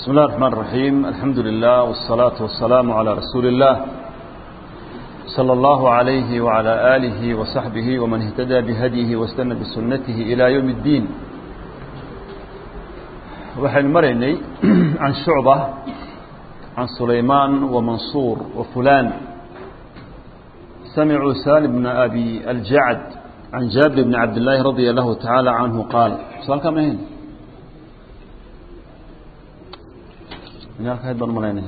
بسم الله الرحمن الرحيم الحمد لله والصلاة والسلام على رسول الله صلى الله عليه وعلى آله وصحبه ومن اهتدى بهديه واستنى بسنته إلى يوم الدين waxaynu maraynay can shucba can sulaymaan wamansuur wafulaan samicuu salim bna abi aljacd can jaabir bni cabdillaahi radia allahu tacaala canhu qaal su-aalkaa ma ahayn baan malaynaya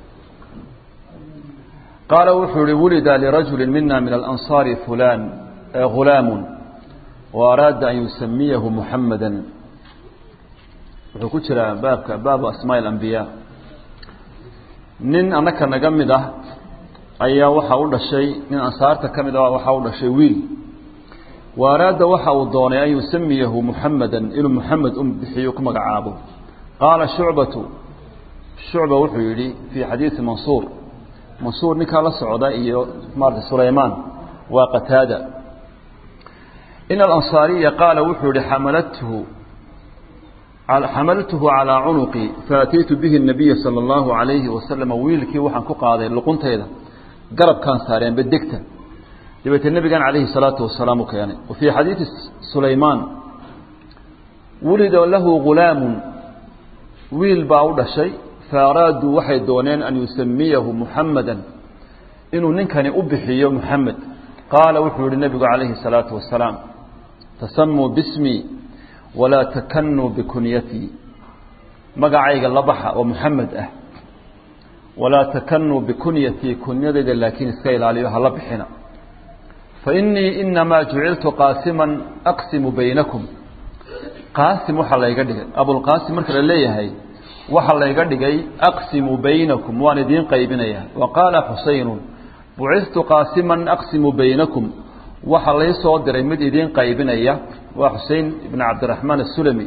qaala wuxuu ihi wulida lirajuli mina min alansaari fulaan gulaamu waaraada an yusamiyahu muxamada wuxuu ku jiraa baabka baabu asmaa alambiyaa nin annaka naga mid ah ayaa waxaa u dhashay nin ansaarta ka mid ah waxaa u dhashay wiil waaraada waxa uu doonay an yusamiyahu muxamada inuu muxamed u bixiyo ku magacaabo qaala shucbatu shucba wuxuu yidhi fii xadiidi mansuur mansuur ninkaa la socda iyo maarata sulaymaan waa qataada in alansaariya qaala wuxuu yihi xamalathu xamaltuhu calىa cunuqi faataytu bihi الnabiya salى اllahu عalayhi wasalama wiilkii waxaan ku qaaday luquntayda garabkaan saareen bedegta dabeetee nebigan calayhi الsalaatu wasalaam u keenay wa fii xadiidi sulaymaan wulida lahu gulaamu wiil baa u dhashay faaraaduu waxay dooneen an yusamiyahu muxamada inuu ninkani u bixiyo muxamed qaala wuxuu yihi nebigu calayhi الsalaatu wasalaam tasamuu bismi walaa takanuu bikunyatii magacayga la baxa oo muxamed ah walaa takanuu bikunyatii kunyadayda laakiin iska ilaaliyo hala bixina fainii inamaa juciltu qaasiman aqsimu baynakum qaasim waxaa layga dhigay abulqaasim marka la leeyahay waxaa layga dhigay aqsimu baynakum waan idiin qaybinaya wa qaala xusaynu bucistu qaasiman aqsimu baynakum waxaa lay soo diray mid idiin qaybinaya waa xusein ibn cabdiraxmaan asulami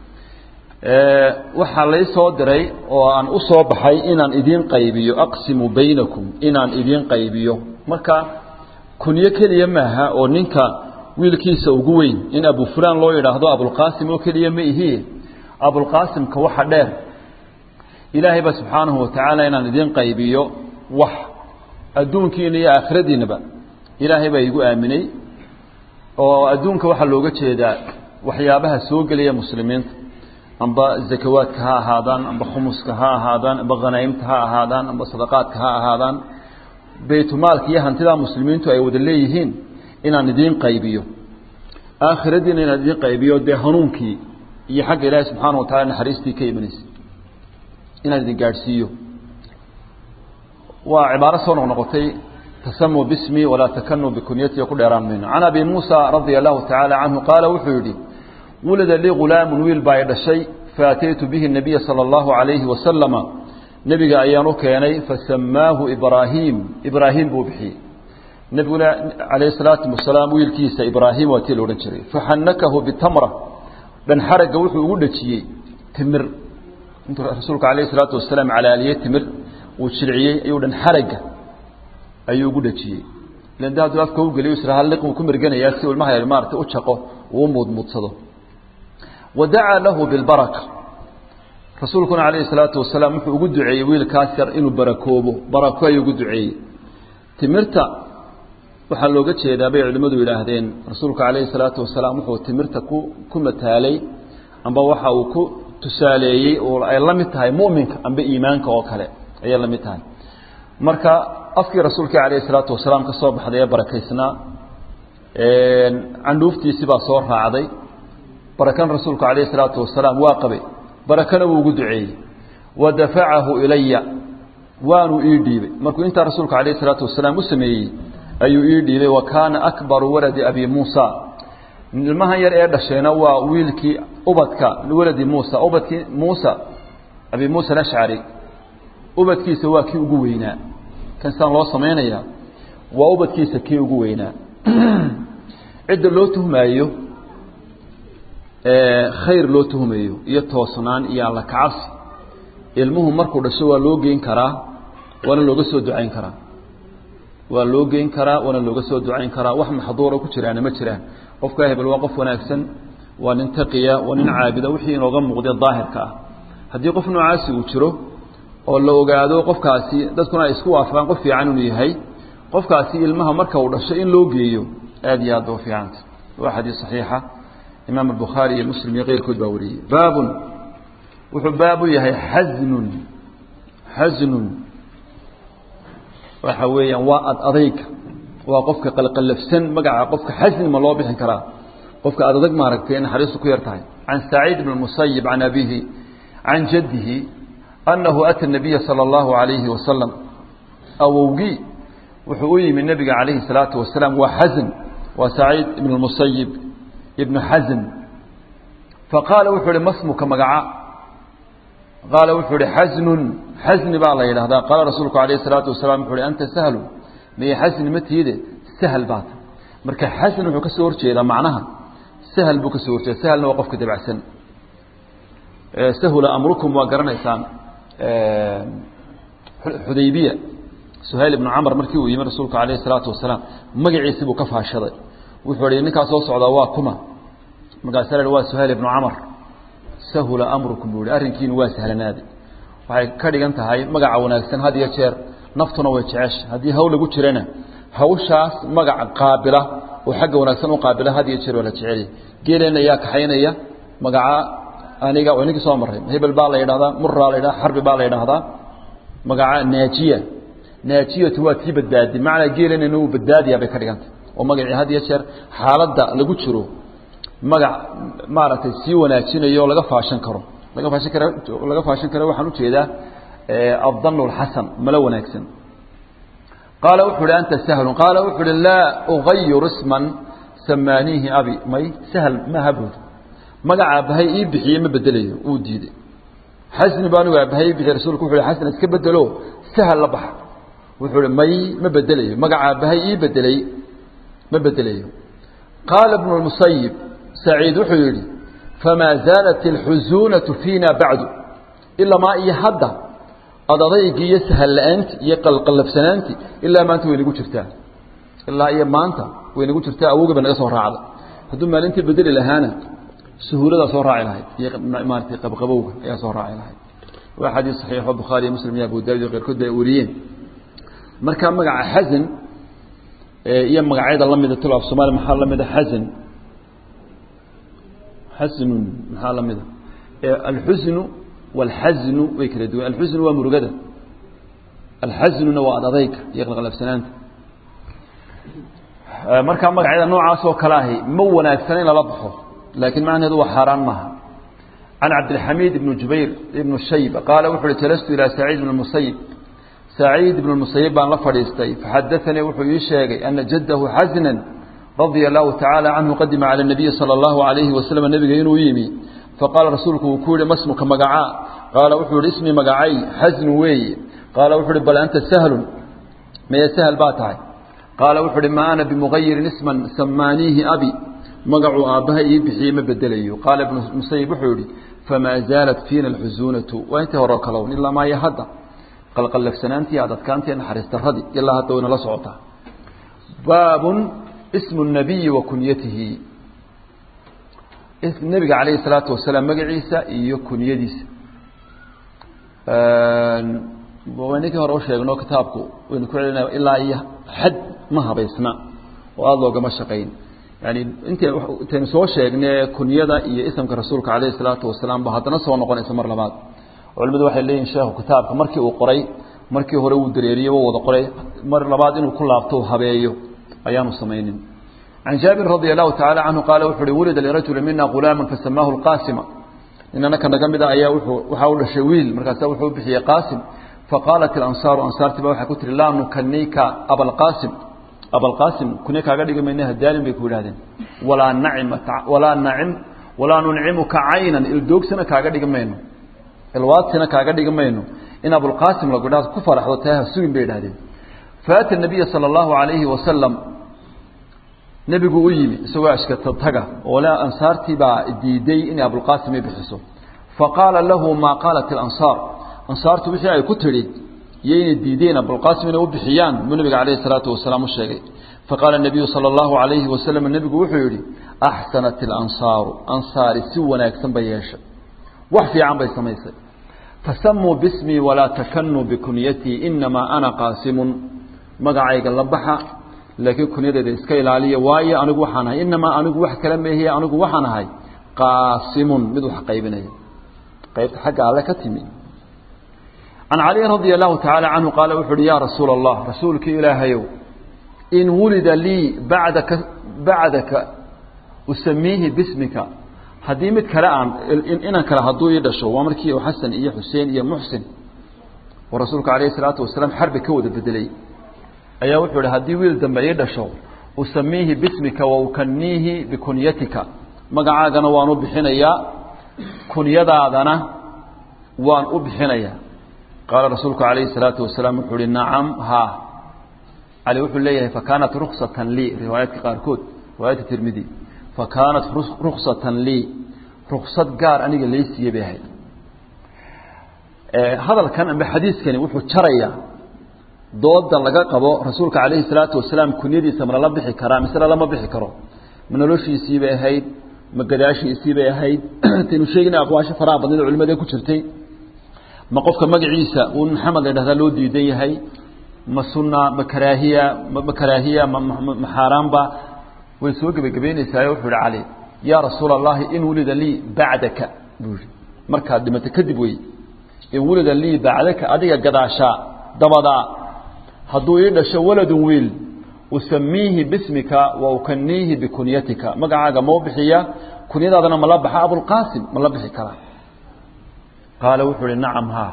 waxaa lay soo diray oo aan u soo baxay inaan idiin qaybiyo aqsimu baynakum inaan idiin qaybiyo marka kunyo keliya maaha oo ninka wiilkiisa ugu weyn in abu fulaan loo yidhaahdo abulqaasim oo keliya ma ihie abulqaasimka waxa dheer ilaahay ba subxaanahu watacaala inaan idiin qaybiyo wax adduunkiina iyo aakhiradiinaba ilaahay baa igu aaminay oo adduunka waxaa looga jeedaa waxyaabaha soo gelaya muslimiinta amba zakawaadka ha ahaadaan amba khumuska ha ahaadaan amba khanaa'imta ha ahaadaan amba sadaqaadka ha ahaadaan baytulmaalka iyo hantidaa muslimiintu ay wada leeyihiin inaan idiin qaybiyo aakhiradiina inaan idiin qaybiyo dee hanuunkii iyo xagga ilaahay subxaana wa tacala naxariistii ka imanaysa inaan idin gaadhsiiyo waa cibaaro soo noqnoqotay tasamuu bismi walaa takanuu bikunyati ku dheeraan mayno can abi muusa radia allahu tacaala canhu qaala wuxuu yidhi wulida lii gulaamun wiil baa i dhashay faataytu bihi nabiya sala allahu calayhi wasalama nebiga ayaan u keenay fasamaahu ibraahiim ibraahim buu bixiyey nebiguna calayhi salaatu wasalaam wiilkiisa ibraahim waa tii la odhan jiray faxanakahu bitamra dhan xaragga wuxuu ugu dhejiyey timir intuu rasuulku calayhi salaatu wasalaam calaaliyey timir uu jilciyey ayuu dhan xaragga ayuu ugu dhejiyey ilan de hadduu afka u geliyo isra halliq uu ku mirganayaa si ilmaha yar maarata u jaqo uu u muudmuudsado wa dacaa lahu bilbaraka rasuulkuna calayhi salaatu wasalaam wuxuu ugu duceeyey wiilkaas yar inuu barakoobo barako ayuu ugu duceeyey timirta waxaa looga jeedaa bay culimmadu yidhaahdeen rasuulku calayhi salaatu wasalaam wuxuu timirta ku ku mataalay amba waxa uu ku tusaaleeyey oo ay la mid tahay mu'minka amba iimaanka oo kale ayay la mid tahay marka afkii rasuulka calayhi salaatu wasalaam ka soo baxday ee barakaysnaa candhuuftiisii baa soo raacday barakan rasuulku calayhi salaatu wasalaam waa qabay barakana wuu ugu duceeyey wa dafacahu ilaya waanuu ii dhiibay markuu intaa rasuulka calayhi salaatu wasalaam u sameeyey ayuu ii dhiibay wa kaana akbaru waladi abi muusa ilmahan yar ee dhashayna waa wiilkii ubadka waladi muusa ubadkii muusa abi muusa alashcari ubadkiisa waa kii ugu weynaa kan sidaan loo samaynayaa waa ubadkiisa kii ugu weynaa cidda loo tuhmaayo khayr loo tuhmayo iyo toosnaan iyo alla kacabsi ilmuhu markuu dhasho waa loo geyn karaa waana looga soo ducayn karaa waa loo geyn karaa waana looga soo ducayn karaa wax maxduura ku jiraana ma jiraan qofka hebel waa qof wanaagsan waa nin taqiya waa nin caabida wixii inooga muuqday daahirka ah haddii qof noocaasi uu jiro oo la ogaado qofkaasi dadkuna ay isku waafaqaan qof fiican inuu yahay qofkaasi ilmaha marka uu dhasho in loo geeyo aad iyo aad ba u fiicanta waa xadiis saxiixa imaam albukhaari iyo muslim iyo keyrkood baa wariyey baabun wuxuu baab u yahay xasnun xasnun waxa weeyaan waa ad adayga waa qofka qalqallafsan magaca qofka xasni ma loo bixin karaa qofka ad adag maaragtay naxariistu ku yar tahay can saciid bn musayib can abihi can jaddihi annahu ata nabiya sala allahu alayhi wasalam awowgii wuxuu u yimi nebiga calayhi salaatu wasalaam waa xasn waa saciid ibn musayib ibnu xasn faqaala wuxuu uhi masmuka magaca qaala wuxuu ihi xasnun xasni baa la yidhahdaa qaala rasuulku alayh الsalaatu wasalaam wuxu uhi anta sahlu miye xasni ma tiide sahal baata marka xasn wuxuu ka soo horjeedaa macnaha sahal buu ka soo horjeeda sahalna waa qofka dabacsan sahula amrukum waa garanaysaan xudaybiya suhayl ibnu camr markii uu yimi rasuulku alayh الsalaatu wasalaam magaciisi buu ka faashaday wuxuu ihi ninkaa soo socdaa waa kuma markaasa la waa suhayl ibnu camr sahula amrukum buu ihi arrinkiinu waa sahlanaaday waxay ka dhigan tahay magaca wanaagsan had iyo jeer naftuna way jecesha haddii hawl lagu jirana hawshaas magaca qaabila oo xagga wanaagsan u qaabila had iyo jeer waa la jecelya geeleenna yaa kaxaynaya magaca aniga waa ninkii soo marray hebel baa la yidhahdaa muraa la yidhahda xarbi baa la yidhahdaa magaca naajiya naajiyatu waa tii badbaadi macnaa geeleenna uu badbaadiyaa bay ka dhigantay oo magacii had iyo jeer xaaladda lagu jiro magac maaragtay sii wanaajinayo o laga faashan karo laga faashan kara laga faashan karo waxaan ujeedaa addan اlxasan malo wanaagsan qaala wuxuu uhi anta sahlun qaala wuxuu uhi laa ugayiru isman samaaniihi abi may sahl maaha buud magaca aabbahay ii bixiye ma bedelayo uu diiday xasni ba anigu aabbahay ii bixiye rasulku wuxu uhi xasan iska bedelo sahal la baxa wuxuu uhi may ma bedelayo magaca aabbahay ii bedelay ma bedelayo qaala ibnu lmusayib saciid wuxuu yidhi famaa zaalat alxusuunatu fiina bacdu ilamaa iyo hadda adadaygii iyo sahal la-aanti iyo qalqallafsanaanti ilaa maanta way nagu jirtaa ilaa iyo maanta way nagu jirtaa awogii ba naga soo raacda hadduu maalintii bedeli lahaana suhuuladaa soo raaci lahayd iyo maaratay qabqabowga ayaa soo raaci lahayd waa xadiis saxiixo bukhaariyo muslim iyo abu daawud iyo keyrkood bay wariyeen marka magaca xasan iyo magacyada lamida tilo af somalia maxaa lamida xasan xasnun maxaa lamida alxusnu wاlxasnu way kala duwan alxusnu waa murugada alxasnuna waa ad adayga iyo qalqalafsanaanta markaa magacyada noocaas oo kale ahi ma wanaagsana in lala baxo laakiin macnaheedu waa xaaraan maaha can cabdilxamiid ibn jubayr ibn shayba qaala wuxu uhi jalastu ilaa saciid ibn musayib saciid ibn musayib baan la fadhiistay faxadaanii wuxuu ii sheegay ana jaddahu xasnan radia allahu tacaala canhu qadima cala nabiyi sala allahu alayhi wasalam nebiga inuu yimi faqaala rasuulku uu ku yihi masmuka magacaa qaala wuxuu yihi ismi magacay xasnu weeye qaala wuxuu uhi bal anta sahlun meye sahal baa tahay qaala wuxuu uhi ma ana bimugayirin isman samaaniihi abi magacuu aabbaha ii bixiyey ma bedelayo qaala ibnu musayib wuxuu yihi famaa zaalat fiina alxusuunatu waa intii hore o kalown ilaa maayo hadda qalqallafsanaantii adadkaantii naxariis daradii ilaa hadda wayna la socotaa baabun ismu الnabiyi wa kunyatihi nebiga calayhi الsalaatu wasalaam magaciisa iyo kunyadiisa ninkii hore u sheegno kitaabku waynu ku celinaya ilaa iyo xad ma habaysna oo aada loogama shaqayn yani int intaynu soo sheegne kunyada iyo isamka rasuulka calayhi الsalaatu wasalaam ba haddana soo noqonaysa mar labaad culimadu waxay leeyihin sheekhu kitaabka markii uu qoray markii hore uu dareeriye wa wada qoray mar labaad inuu ku laabto habeeyo ayaanu samaynin can jaabir radi allahu tacala canhu qaala wuxu uhi wulida lirajuli mina gulaama fasamaahu lqaasima ninanaka naga mida ayaa waxaa u dhashay wiil markaasa wuxuu u bixiyey qaasim faqaalat ilansaaru ansaartiba waxay ku tihi laa nukanika abalqaasim abalqaasim kunya kaaga dhigi mayna hadaalin bay ku yidhahdeen walaa nacima walaa nacim walaa nuncimuka caynan ildoogsana kaaga dhigi mayno ilwaadsina kaaga dhigi mayno in abulqaasim lagu idhahdo ku faraxdo taa ha sugin bay idhahdeen faata nabiya sala allahu calayhi wasalam nebigu u yimi isagoo ashkata taga oo le ansaartii baa diiday inay abulqaasim ay bixiso faqaala lahu maa qaalat ilansaar ansaartu wixii ay ku tidhi iyo inay diideen abulqaasim inay u bixiyaan buu nebiga calayhi salaatu wasalaam u sheegay faqaala nabiyu sala allahu calayhi wasalam nebigu wuxuu yidhi axsanat ilansaaru ansaari si wanaagsan bay yeeshay wax fiican bay samaysay tasamuu bismii walaa takanuu bikunyatii inamaa ana qaasimun magacayga la baxa laakiin kunyadeeda iska ilaaliya waayo anigu waxaan ahay inamaa anigu wax kala meehiye anigu waxaan ahay qaasimun mid wax qaybinaya qaybta xagga alle ka timi can caliyin radia allahu tacaala canhu qaala wuxu uhi yaa rasuula allah rasuulkii ilaahayow in wulida lii bacdaka bacdaka usamiihi bismika haddii mid kale aan inan kale hadduu ii dhasho waa markii xasan iyo xuseen iyo muxsin oo rasuulku calayhi salaatu wasalaam xarbi ka wada bedelay ayaa wuxuu ihi haddii wiil dambe ii dhasho usamiihi bismika wa ukaniihi bikunyatika magacaagana waan u bixinayaa kunyadaadana waan u bixinayaa qaala rasuulku calayhi salaatu wasalaam wuxuu ihi nacam haa cali wuxuu leeyahay fakaanat ruksatan lii riwaayaadka qaarkood riwaayadka tirmidi fakaanat ruksatan lii ruksad gaar aniga laysiiye bay ahayd hadalkan amba xadiiskani wuxuu jarayaa dooda laga qabo rasuulka calayhi salaatu wasalaam kunyadiisa ma lala bixi karaa mise lalama bixi karo ma noloshiisii bay ahayd ma gadaashiisii bay ahayd taynu sheegina aqwaasho faraha badnida culimada ku jirtay ma qofka magaciisa uu maxamed la dhahdaa loo diidan yahay ma sunna ma karaahiya ma karaahiya ma xaaraanba way soo gebagabeynaysaa wuxuu ihi cali yaa rasuula allahi in wulida lii bacdaka buu yihi markaad dhimato kadib wey in wulida lii bacdaka adiga gadaashaa dabadaa hadduu ii dhasho waladun wiil usamiihi bismika wa ukaniihi bikunyatika magacaaga mau bixiya kunyadaadana mala baxa abulqaasim ma la bixi karaa qaala wuxuu ihi nacam haa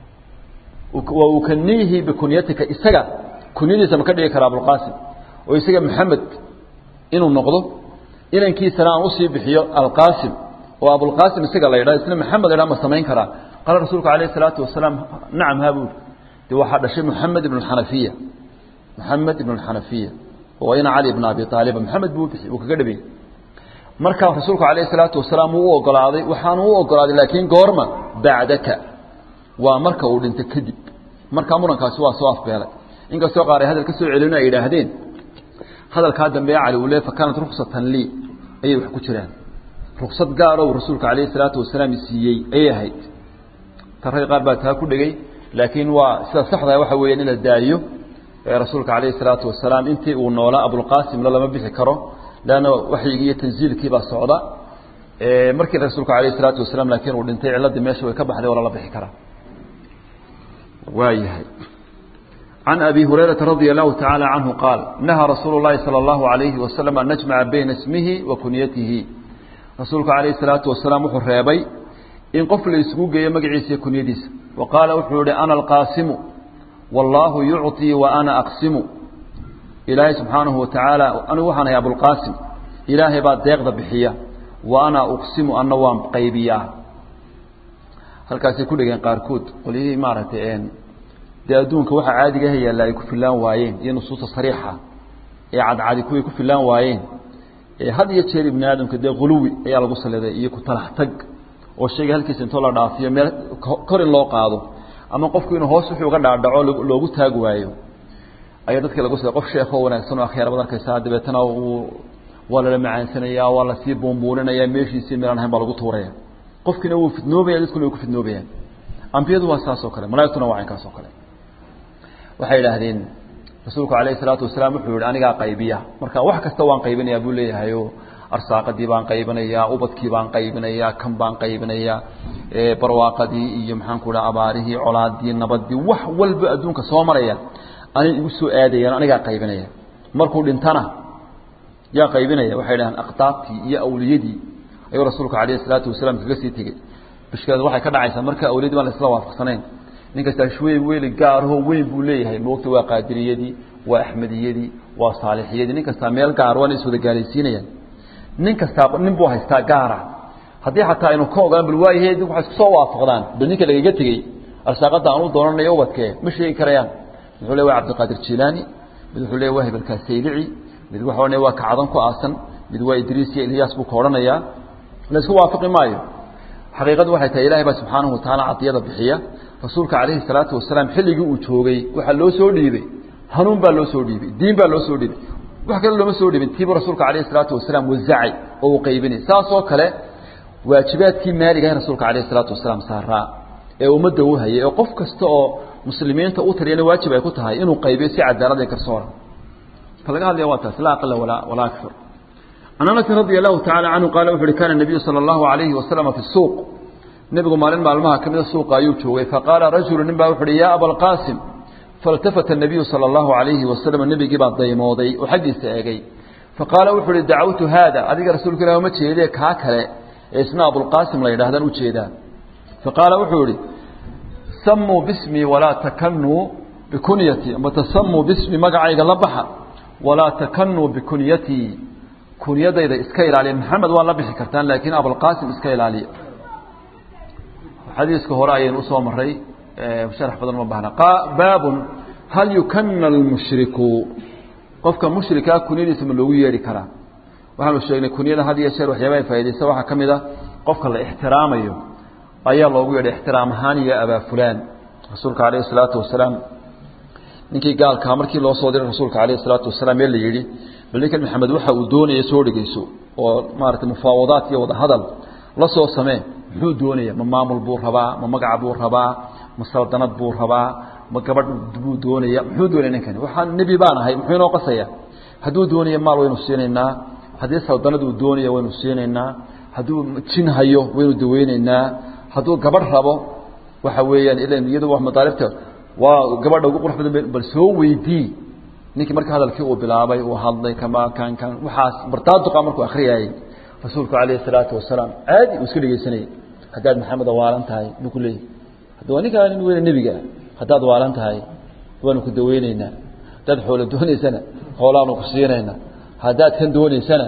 wa ukaniihi bikunyatika isaga kunyadiisa ma ka dhigi karaa abulqaasim oo isaga maxamed inuu noqdo inankiisana aan usii bixiyo alqaasim oo abulqaasim isaga la yidhaha isna maxamed la yidhaha ma samayn karaa qaala rasuulku calayhi salaatu wasalaam nacam haa buuri de waxaa dhashay moxamed ibn xanafiya moxamed ibn xanafiya oo ina cali ibn abi aaliba maxamed buu bixi uu kaga dhabiyey markaa rasuulku calayhi salaatu wasalaam wuu u ogolaaday waxaanu u ogolaaday laakiin goorma bacdaka waa marka uu dhinto kadib markaa murankaasi waa soo afbeelay inkastoo qaar ay hadal ka soo celin ay yidhaahdeen hadalkaa dambe cali uu le fakaanat ruksatan lii ayay wax ku jiraan ruksad gaaroo rasuulka calayhi salaatu wasalaam siiyey ayay ahayd tarray qaar baa taa ku dhegey laakiin waa sida saxdaa waxa weeyaan in la daayo rasuulka calayhi salaatu wasalaam intii uu noolaa abulqaasimna lama bixi karo leanna waxyigii iyo tanziilkii baa socda markii rasuulka calayhi salaatu wasalaam laakiin uu dhintay ciladii meesha way ka baxday oo lala bixi karaa waayahay عن أبي هريرة رضي الله تعالى عنه قال نهى رسول الله صلى الله عليه وسلم أن نجمع بين اسمه وكنيته رسولك عليه الصلاة والسلام حرابي إن قفل يسقوق يمقعيس كنيديس وقال وحوري أنا القاسم والله يعطي وأنا أقسم إلهي سبحانه وتعالى أنا وحنا يا أبو القاسم إلهي بعد ديغ بحية وأنا أقسم أن وام قيبيا هل كاسي كل قاركود قولي مارتين dee adduunka waxa caadiga ah yaalla ay ku filaan waayeen iyo nusuusta sariixa ee cadcadi kuway ku filaan waayeen had iyo jeer ibni aadamka dee quluwi ayaa lagu saliday iyo ku talax tag oo shayga halkiisa intoo la dhaafiyo meel kor in loo qaado ama qofku inuu hoos wuxuu uga dhaadhaco loogu taag waayo ayaa dadka lagu saliday qof sheekoo wanaagsan oo akhyaar baad arkaysaa dabeetana uu waa lala macaansanayaa waa lasii buunbuuninaya meeshiisii meelaan ahayn baa lagu tuuraya qofkiina wuu fidnoobaya dadkuna way ku fidnoobayaan ambiyadu waa saas oo kale malaa'igtuna waa caynkaas oo kale waxay idhaahdeen rasuulku calayhi salaatu wasalaam wuxuu yihi anigaa qaybiya marka wax kasta waan qaybinayaa buu leeyahayo arsaaqadii baan qaybinayaa ubadkii baan qaybinayaa kan baan qaybinayaa barwaaqadii iyo maxaanku dhaha abaarihii colaadii nabadii wax walba adduunka soo maraya anay igu soo aadayaan anigaa qaybinaya markuu dhintana yaa qaybinaya waxay dhahaan aqtaabtii iyo awliyadii ayuu rasuulku calayhi salaatu wasalaam kaga sii tegey bishkeedu waxay ka dhacaysaa marka awliyadii baan la isla waafaqsanayn nin kastaa shwey weli gaarahoo weyn buu leeyahay moogta waa qaadiriyadii waa axmediyadii waa saalixiyadii nin kastaa meel gaar waana is wada gaalaysiinayaan nin kastaa nin buu haystaa gaara haddii xataa aynu ka ogaan bal waayahe waxay isku soo waafaqdaan bal ninka lagaga tegey arsaaqada aan u doonanayo ubadkee ma sheegi karayaan muxuu le waa cabdiqaadir jilaani mid wuxuu le waa hebelkaa saylici mid waxa odhanaya waa kacdan ku aasan mid waa idriis iyo ilyaas buu ka odhanayaa la isku waafaqi maayo xaqiiqadu waxay tahay ilahay baa subxaanahu watacaala cadiyada bixiya rasuulka calayhi salaatu wasalaam xilligii uu joogay waxaa loo soo dhiibay hanuun baa loo soo dhiibay diin baa loo soo dhiibay wax kale looma soo dhiibin tiibu rasuulka calayhi salaatu wasalaam wazacay oo uu qaybinay saas oo kale waajibaadkii maaligahay rasuulka calayhi salaatu wasalaam saaraa ee ummadda u hayay oo qof kasta oo muslimiinta u taliyana waajib ay ku tahay inuu qaybiyo si cadaalad iyo garsoora ka laga hadlaya waa taas laa aqala walaa walaa akfar can anasin radi allahu tacala canhu qaala wuxu uhi kana nabiyu sala allahu alayhi wasalama fi suuq nebigu maalin maalmaha ka mida suuqa ayuu joogay faqaala rajulu nin baa wuxu uhi yaa abalqaasim faltafata الnabiyu salى اllahu alayhi wasalam nebigii baa daymooday oo xaggiisa eegay faqaala wuxu uhi dacawtu haada adiga rasuulka ilah uma jeedee kaa kale ee isna abulqaasim la yidhahdaan ujeedaa faqaala wuxuu yihi samuu bismii walaa takanuu bikunyatii ama tasamuu bismi magacayga la baxa walaa takanuu bikunyatii kunyadayda iska ilaaliya maxamed waa la bixi kartaan laakiin abulqaasim iska ilaaliya xadiiska hore ayaynu usoo maray sharax badan uma baahna baabun hal yukana almushriku qofka mushrikaa kunyadiisa ma loogu yeedhi karaa waxaanu sheegnay kunyada had iyo jeer waxyaaba ay faa'idaysa waxaa ka mid a qofka la ixtiraamayo ayaa loogu yeedhay ixtiraam ahaan iyo abaa fulaan rasuulka calayhi salaatu wasalaam ninkii gaalkaa markii loo soo diray rasuulka calayhi salaatu wasalaam ee la yidhi bal ninkan maxamed waxa uu doonaya soo dhegeyso oo maaragtay mufaawadaat iyo wadahadal la soo samee muxuu doonaya ma maamul buu rabaa ma magaca buu rabaa ma saldanad buu rabaa ma gabadh buu doonaya muxuu doonaya ninkani waxaan nebi baan ahay muxuu inoo qasaya hadduu doonaya maal waynu siinaynaa haddii saldanad uu doonaya waynu siinaynaa hadduu jin hayo waynu daweynaynaa hadduu gabadh rabo waxa weeyaan ilan iyadu waa madaalibta waa gabadha ugu qurux badan bal soo weydii ninkii marka hadalkii uu bilaabay uu hadlay kama kan kan waxaas bartaaduqa markuu akhriyayay rasuulku calayhi salaatu wasalaam caadi uu iska dhegeysanayay haddaad maxamed waalan tahay buu ku leeyahy hadda waa ninkaa nin weyne nebiga haddaad waalan tahay waanu ku daweyneynaa haddaad xoolo doonaysana xoolaanu ku siinaynaa haddaad kan doonaysana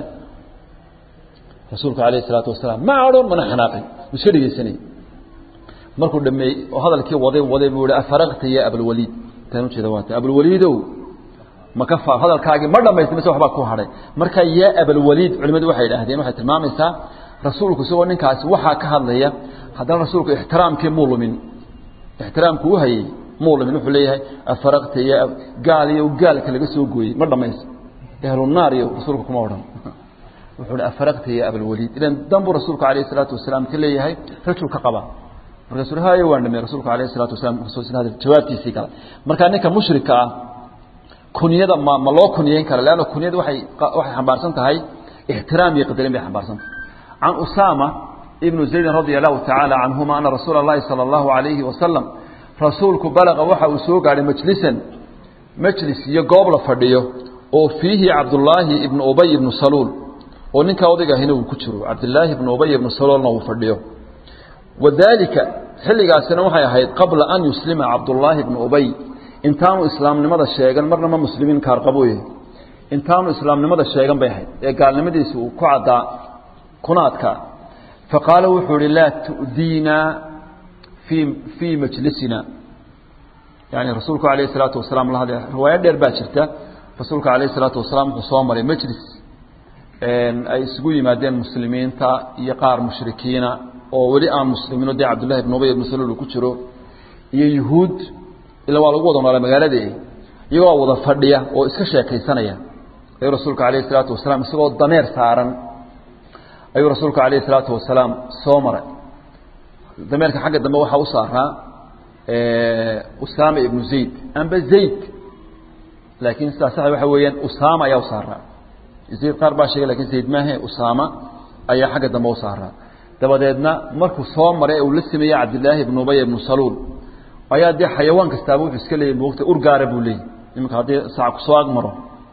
rasuulku calayhi salaatu wasalaam ma adhoon mana xanaaqin uu iska dhegeysanayay markuu dhameeyey oo hadalkii waday waday buu yihi afaraqta ya abalwaliid taan ujeeda waata abalwaliidow maka fa hadalkaagii ma dhamaystay mise waxbaa ku hadhay marka yaa abalwaliid culimadu waxay idhaahdeen waxay tilmaamaysaa rasuulku isagoo ninkaasi waxaa ka hadlaya haddana rasuulku ixtiraamkii muu lumin ixtiraamku u hayey muu lumin wuxuu leeyahay afaraqta ya gaal iyo gaalka laga soo gooyey ma dhamayst ehlunaar iyo rasuulku kuma odhan wuxuu hi afaraqta ya abalwaliid ilan danbuu rasuulku calayhi salaatu wasalaam ka leeyahay rajul ka qaba markaasuu haye waan dhamey rasuulku alayhi salaatu wasalaam jawaabtiisii galay markaa ninka mushrika ah kunyada ma ma loo kunyayn kara leanna kunyada waxay waxay xambaarsan tahay ixtiraam iyo qadarin bay xambaarsan tahay can usaama ibnu zaydin radia allahu tacaala canhuma ana rasuula اllahi salى allahu alayhi wasalam rasuulku balaqa waxa uu soo gaadhay majlisan majlis iyo goob la fadhiyo oo fiihi cabdullaahi ibnu ubay ibnu saluul oo ninkaa odaygahina uu ku jiro cabdillaahi ibnu ubay ibnu saluulna uu fadhiyo wadaalika xilligaasina waxay ahayd qabla an yuslima cabdullaahi ibnu ubay intaanu islaamnimada sheegan marna ma muslimiin kaarqabooye intaanu islaamnimada sheegan bay ahayd ee gaalnimadiisa uu ku caddaa kuna adkaa faqaala wuxuu ihi laa tu'diina fii fii majlisina yani rasuulku alayh salaatu wasalaam la hadlay riwaayo dheer baa jirta rasuulka alayh salaatu wasalaam wuxuu soo maray majlis ay isugu yimaadeen muslimiinta iyo qaar mushrikiina oo weli aan muslimiino dee cabdullahi ibn ubay ibnu saluul uu ku jiro iyo yuhuud ila waa lagu wada noolaa magaaladii iyagoo wada fadhiya oo iska sheekaysanaya ayuu rasuulka calayhi salaatu wasalaam isagoo dameer saaran ayuu rasuulka calayhi salaatu wasalaam soo maray dameerka xagga dambe waxaa u saaraa usaama ibnu zayd amba zayd laakiin sidaa sax waxa weeyaan usaama ayaa u saaraa zayd qaar baa sheegay lakin zayd maahe usaama ayaa xagga dambe u saaraa dabadeedna markuu soo maray uu la sameeyey cabdillaahi ibnu ubay ibnu saluul ayaa dee xayawaan kastaaba wuxuu iska leeyay moogta urgaara buu leeyay iminka haddii sac kusoo agmaro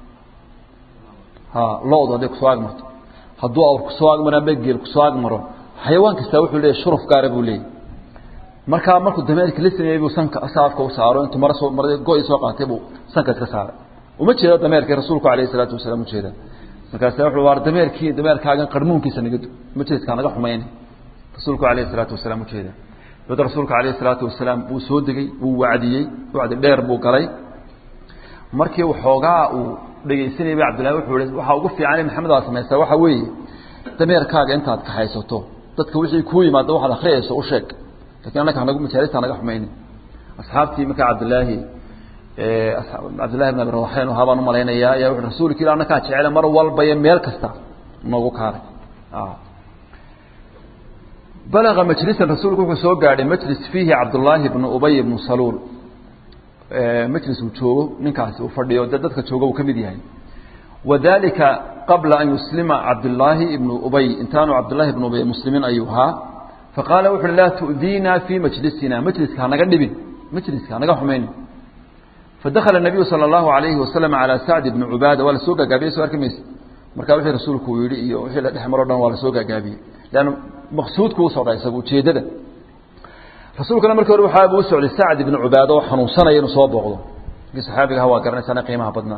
ha lo-du hadday kusoo agmarto hadduu awr kusoo agmaro amba geel kusoo agmaro xayawaan kastaa wuxuu leeyay shuruf gaara buu leeyay markaa markuu dameerka la sameeyey buu sanka saafka u saaro intuu mara soo mar go-i soo qaatay buu sanka iska saaray uma jeedo dameerkii rasuulku alayhi salaatu wasalaam ujeeda markaasa wuxuu waar dameerkii dameerkaagan qarmuunkiisa naga du majeedkaa naga xumayna rasuulku alayhi salaatu wasalaam ujeeda dabada rasuulka alayhi salaatu wasalaam wuu soo degey wuu wacdiyey wacdi dheer buu galay markii waxoogaa uu dhegaysanayay ba cabdillahi wuxuu ihi waxaa ugu fiican maxamed aa samaysaa waxaa weeye dameerkaaga intaad kaxaysato dadka wixii kuu yimaado waxaad akhriyayso u sheeg lakin annaka hanagu majaalista hanaga xumaynin asxaabtii markaa cabdillaahi cabdillahi bn abi rawaxeen ahaa baan umalaynaya ayaa wuxu rasuulka ila annakaa jecele mar walba iyo meel kasta noogu kaalay balaga majlisan rasuulku wuxuu soo gaadhay majlis fiihi cabdullaahi bnu ubay bnu saluul majlis uu joogo ninkaasi uu fadhiyo de dadka jooga uu ka mid yahay wadalika qabla an yuslima cabdullaahi ibnu ubay intaanu cabdullahi ibnu ubay muslimiin ayuu ahaa faqaala wuxu uhi laa tu'diina fii majlisina majliska hanaga dhibin majliska hanaga xumaynin fadakhala nabiyu sala allahu alayhi wasalam calaa sacd ibni cubaada waa la soo gaagaabiyey soo arki mayse markaa wixii rasuulku uu yidhi iyo wixii la dhex maro dhan waa la soo gaagaabiyey leanna maqsuudku u socda isaga ujeeddada rasuulkuna markii hore waxaa buu u socday sacd ibni cubaada oo xanuunsanaya inuu soo booqdo kii saxaabigaha waa garanaysaana qiimaha badnaa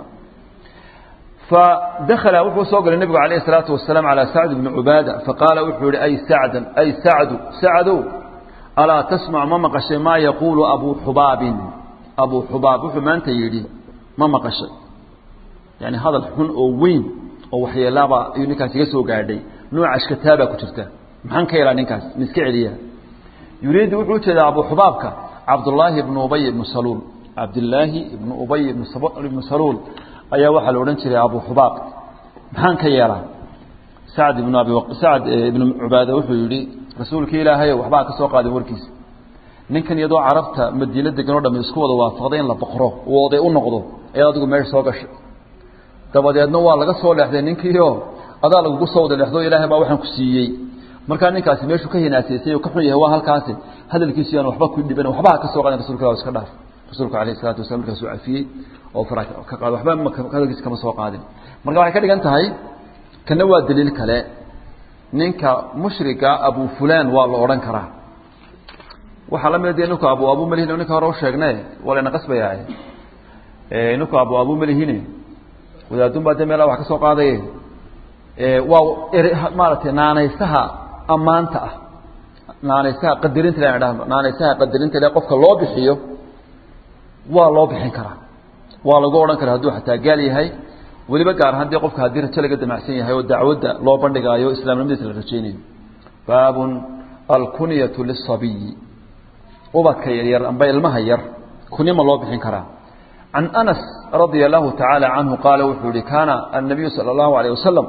fadakala wuxuu soo galay nebigu calayh isalaatu wasalaam calaa sacd ibni cubaada faqaala wuxuu yihi ay sacdan ay sacdu sacdow alaa tasmac ma maqashay maa yaquulu abuu xubaabin abuu xubaab wuxuu maanta yidhi ma maqashay yani hadal xun oo weyn oo waxyeelaaba ayuu ninkaas iga soo gaadhay nooca ashkataabaa ku jirta maxaan ka helaa ninkaas ma iska celiya yuriidu wuxuu ujeedaa abuu xubaabka cabdullaahi ibnu ubay ibnu saluul cabdillaahi ibnu ubay ibnu saluul ayaa waxaa la odhan jiray abu xubaab maxaan ka yeelaa sacd ibnu abi sacd ibnu cubaada wuxuu yidhi rasuulkii ilaahayow waxbaa ka soo qaadin warkiisa ninkan iyadoo carabta madiino degan o dham isku wada waafaqday in la boqro uu oday u noqdo ayaad adigu meesha soo gashay dabadeedna waa laga soo leexday ninkiio adaa lagugu soo wada leexdo ilaahay baa waxaan ku siiyey markaa ninkaasi meeshuu ka hinaasaysay oo ka xun yahay waa halkaasi hadalkiisu yaan waxba ku dhiban waxbaa ka soo qaadin rasulka ilah iska dhaaf rasuulku alayh isalatu wasala markaasuu cafiyey oo fara ka qaado waxba hadalkiisa kama soo qaadin marka waxay ka dhigan tahay kana waa daliil kale ninka mushriga abu fulan waa la odhan karaa waxaa la mid ninku abu abu malihine ninka hore u sheegne waa layna qasbayaa ninku abu abu malihine wadaadun baa de meelaa wax ka soo qaadaye waa maaragtay naanaysaha ammaanta ah naanaysaha qadarinta le dhahno naanaysaha qadarinta le qofka loo bixiyo waa loo bixin karaa waa lagu odhan karaa hadduu xataa gaal yahay weliba gaar ahaan dee qofka haddii rajo laga damacsan yahay oo dacwadda loo bandhigaayo islaamnimadiisa la rajaynayo baabun alkunyatu lisabiyi ubadka yaryar amba ilmaha yar kunyo ma loo bixin karaa can anas radia allahu tacaala canhu qaala wuxuu yihi kaana annabiyu sala allahu alayh wasalam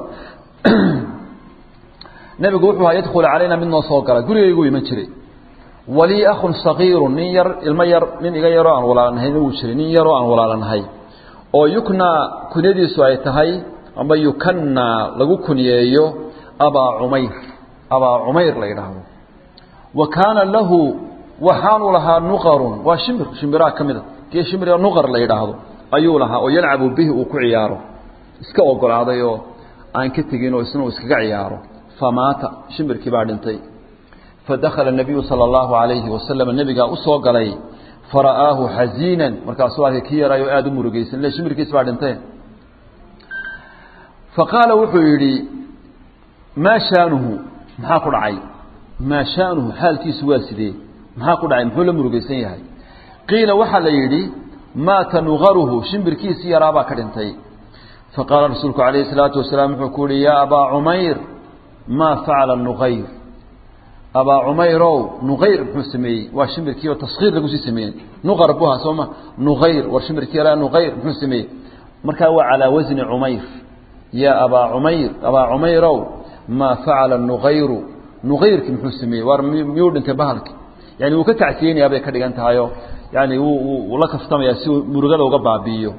nebigu wuxuu ahaa yadkhulu calayna mid noo soo gala gurigaygu iman jiray walii akhun sagiiru nin yar ilmo yar nin iga yaroo aan walaalanahayn wuu jiray nin yaroo aan walaalanahay oo yuknaa kunyadiisu ay tahay amba yukannaa lagu kunyeeyo abaa cumayr abaa cumayr la yidhaahdo wa kaana lahu waxaanu lahaa nuqarun waa shimbir shimbiraha ka mida kii shimbir nuqar la yidhaahdo ayuu lahaa oo yalcabu bihi uu ku ciyaaro iska ogolaaday oo aan ka tegin oo isna uu iskaga ciyaaro famaata shimbirkii baa dhintay fadakhala nabiyu sala allahu alayhi wasalam nebigaa u soo galay fara'aahu xaziinan markaasuu arkay kii yaraayo aada u murugaysan le shimbirkiis baa dhintay faqaala wuxuu yidhi maa shaanuhu maxaa ku dhacay maa shaanuhu xaalkiisu waa sidee maxaa ku dhacay muxuu la murugaysan yahay qiila waxaa la yidhi maata nugaruhu shimbirkiisii yaraabaa ka dhintay faqaala rasuulku calayhi salaatu wasalaam wuxuu ku yihi yaa abaa cumayr maa facala nuqayr abaa cumayrow nuqayr muxuu sameeyey waa shimbirkii oo taskiir lagu sii sameeyey nuqar buha sooma nuqayr war shimbirkii yaraa nuqayr muxuu sameeyey markaa waa calaa wasni cumayr yaa abaa cumayr abaa cumayrow maa facala nuqayru nuqayrkii muxuu sameeyey war miyuu dhintay bahalki yani wuu ka tacsiyeynayaa bay ka dhigan tahayo yani wuu la kaftamayaa si uu murugada uga baabi'iyo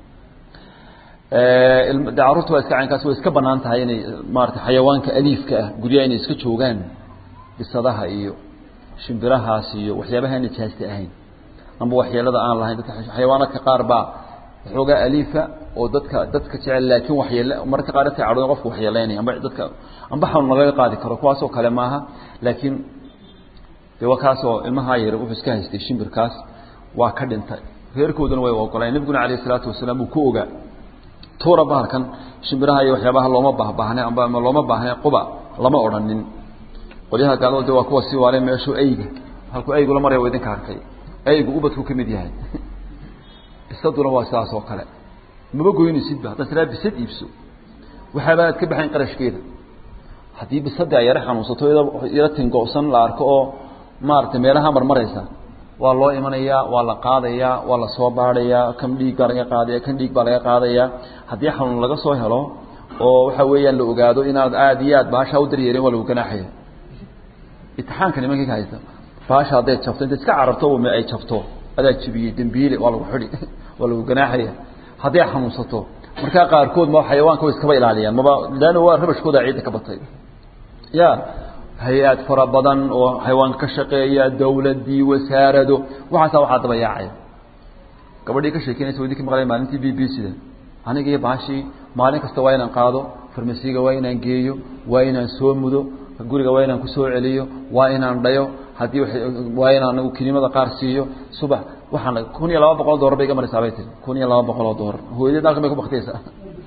de carruurta waa iska caynkaas way iska banaan tahay inay maarata xayawaanka aliifka ah guryaha inay iska joogaan bisadaha iyo shimbirahaas iyo waxyaabaha nijaasta ahayn amba waxyeelada aan lahayn dadka xayawaanaadka qaar baa waxoogaa aliifa oo dadka dadka jecel laakiin waxyeele mararka qaar dadka cadhooda qofka waxyeeleynaya amba dadka amba xanuun lagaga qaadi karo kuwaasoo kale maaha laakiin de waa kaasoo ilmahaa yar wuxuu iska haystay shimbirkaas waa ka dhintay reerkooduna way ogoleen nebiguna calayh isalaatu wasalaam uu ku ogaa tuura bahalkan shimbiraha iyo waxyaabaha looma baahbaahne amba looma baahne quba lama odhanin qolyaha gaalada waa kuwa sii waale meeshuu ayga halkuu aygu la maraya waa idinka arkay aygu ubadku ka mid yahay bisaduna waa sidaas oo kale maba goynaysidba haddaad tiraa bisad iibso waxaaba aad ka baxayn qarashkeeda haddii bisadii ay yaro xanuunsato yaro tingo'san la arko oo maaragtay meelaha marmaraysa waa loo imanayaa waa la qaadayaa waa la soo baadhayaa kan dhiig baa laga qaadaya kan dhiig baa laga qaadayaa haddii xanuun laga soo helo oo waxa weeyaan la ogaado inaad aada iyo aad baashaa u daryeelin waa lagu ganaaxaya itixaanka nimankii ka haysta baasha hadday jabto inta iska cararto uma ay jabto adaa jibiyey dembiile waa lagu xidhi waa lagu ganaaxaya hadday xanuunsato markaa qaarkood ma xayawaanka way iskaba ilaaliyaan maba laanna waa rabashkooda ciidda ka batay ya hay-aad fara badan oo xayawaanka ka shaqeeya dawladii wasaarado waxaasaa waxaa daba yaacaya gabadhii ka sheekeynaysa wadi ka maqlay maalintii b b cda aniga iyo baashii maalin kasta waa inaan qaado farmasiga waa inaan geeyo waa inaan soo mudo guriga waa inaan kusoo celiyo waa inaan dhayo haddii waa inaan kinimada qaar siiyo subax waxaan kun iyo laba boqol dolar bay iga maraysaa bay tiri kun iyo laba boqol oo dolar hooyadeed halkan bay ku baktaysaa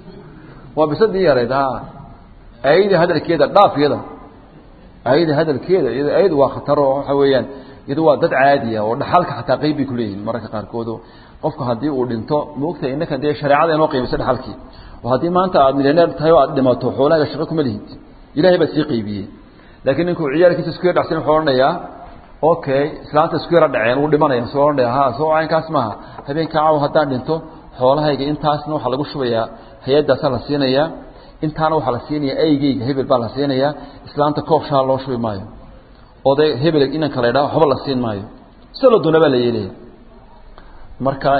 waa bisadii yarayd ha ayada hadalkeeda dhaaf iyada ayada hadalkeeda iyada ayadu waa khatar oo waxa weeyaan iyadu waa dad caadiya oo dhaxalka xataa qeyb bay kuleeyihin mararka qaarkood qofku haddii uu dhinto maogtahay innaka dee shareecada inoo qiimaysa dhaxalkii oo haddii maanta aad milyaneer tahay oo aad dhimato xoolaaga shaqo kuma lihid ilahay baa sii qeybiyey laakiin ninkuu ciyaalkiisa isku yar dhacsan wuxuu odhanayaa okay islaanta isku yara dhaceen wuu dhimanaya soo odhanaya ha soo caynkaas maaha habeenka caaw haddaan dhinto xoolahayga intaasna waxaa lagu shubayaa hay-addaasaa la siinayaa intaana waxaa la siinayaa aygeyga hebel baa la siinayaa islaanta koob shaa loo shubi maayo oday hebel inanka la ydhaha waxba la siin maayo sida la doona baa la yeelaya marka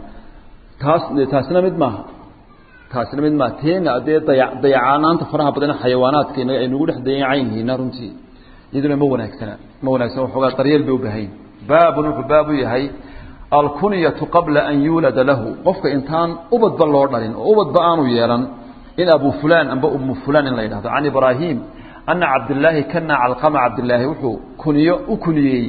taas taasina mid maaha taasina mid maaha teena dee daya dayacaanaanta faraha badan xayawaanaadka ay nagu dhex dayacan yihiina runtii iyaduna ma wanaagsana ma wanaagsana waxoogaa daryeel bay u baahayn baabun wuxuu baabu yahay alkunyatu qabla an yuulada lahu qofka intaan ubadba loo dhalin oo ubadba aanu yeelan in abu fulan amba umu fulan in la yidhahdo can ibraahim ana cabdillaahi kana calqama cabdillaahi wuxuu kuniyo u kuniyeeyey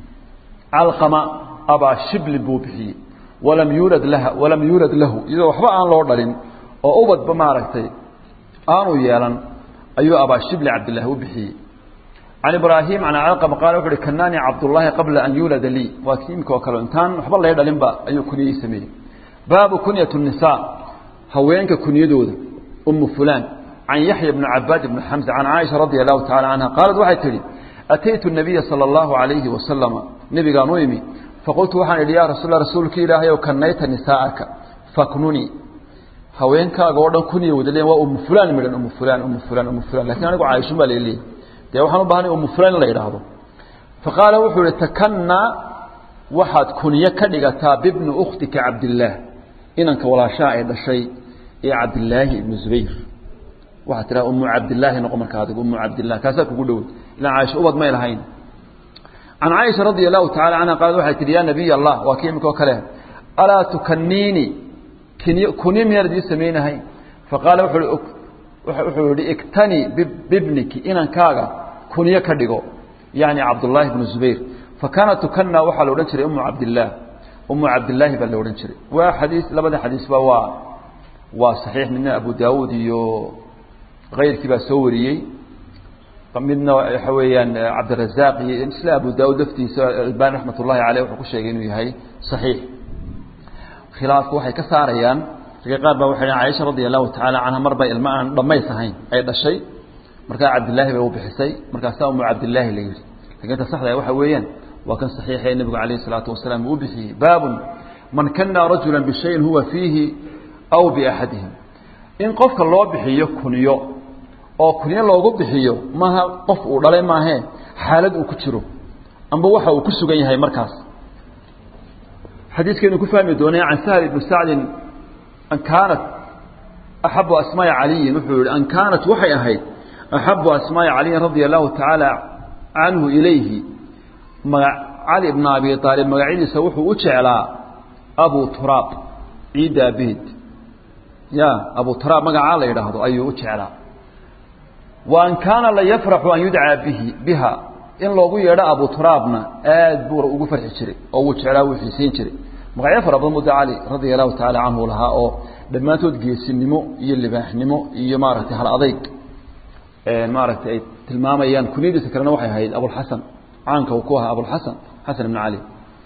calqama abaa shiblin buu bixiyey walam yuulad laha walam yuulad lahu iyadoo waxba aan loo dhalin oo ubadba maaragtay aanu yeelan ayuu abaa shibli cabdillahi u bixiyey can ibraahim can calqama qaala wuxu uhi kanaanii cabdullaahi qabla an yuulada lii waa kii imika oo kale intaan waxba laga dhalinba ayuu kuniyey sameeyey baabu kunyat الnisaa haweenka kunyadooda umu fulan can yaxya bni cabaad bni xamsa can caaisha radia allahu tacala canha qaalat waxay tidhi ataytu nabiya sala allahu alayhi wasalama nebigaan u imi faqultu waxaan idhi yaa rasuul rasuulka ilaahay ow kanayta nisaa'aka faknuni haweenkaaga oo dhan kuniya wada leeyan waa umu fulan midhan umu fulan umu fulan umu fulan lakin anigu caaishun baa laleeyahy dee waxaan u bahanay umu fulan in la yidhaahdo faqaala wuxuu ihi takanna waxaad kunyo ka dhigataa bibni ukhtika cabdillaah inanka walaashaha ay dhashay ee cabdillaahi ibnu zubayr waxaad tiraa umu cabdillaahi noqo marka adigu umu cabdillah kaasaa kugu dhowey ilaan caaisha ubad may lahayn can caaisha radia allahu tacala canha qaalad waxay tihi yaa nabiy allah waa kii imika oo kale alaa tukaniini kuni miyaan idii samaynahay faqaala wuxuu yihi iktani bibniki inankaaga kunyo ka dhigo yani cabdullaahi bnu zubayr fakaana tukana waxaa la odhan jiray umu cabdillaah umu cabdillaahi baa la odhan jiray waa xadiis labada xadiisba waa waa saxiix midna abu daawuud iyo kayrkii baa soo wariyey midna waxa weeyaan cabdirazaaq iyo isla abu daawuud laftiisa albani raxmat ullahi caleyh wuxuu ku sheegay inuu yahay saxiix khilaafku waxay ka saarayaan ragga qaar baa waxay dhahen caaisha radia allahu tacaala canha mar bay ilma aan dhammays ahayn ay dhashay markaa cabdillaahi bay u bixisay markaasaa umu cabdillaahi la yidhi lakin ta saxda waxa weeyaan waa kan saxiixee nebigu calayh isalaatu wasalaam uu u bixiyey baabun man kana rajula bishayin huwa fiihi aw biaxadihim in qofka loo bixiyo kunyo oo kunyo loogu bixiyo maaha qof uu dhalay maahee xaalad uu ku jiro amba waxa uu ku sugan yahay markaas xadiiskaynu ku fahmi doonay can sahl ibni sacdin an kaanat axabu asmaai caliyin wuxuu yihi an kaanat waxay ahayd axabu asmaai caliyin radia allahu tacaala canhu ilayhi maga cali bna abi aalib magacyadiisa wuxuu u jeclaa abu turaab ciidda abeed ya abu turaab magacaa la yidhaahdo ayuu u jeclaa wa an kaana la yafraxu an yudcaa bihi biha in loogu yeedho abu turaabna aad buu ugu farxi jiray oo wuu jeclaa wuu xiisiin jiray magacyo fara badan buu da cali radia allahu tacaala canhu lahaa oo dhammaantood geesinimo iyo libaaxnimo iyo maaragtay hal adayg maaragtay ay tilmaamayaan kunyadiisa kalena waxay ahayd abulxasan caanka uu ku ahaa abulxasan xasan ibn cali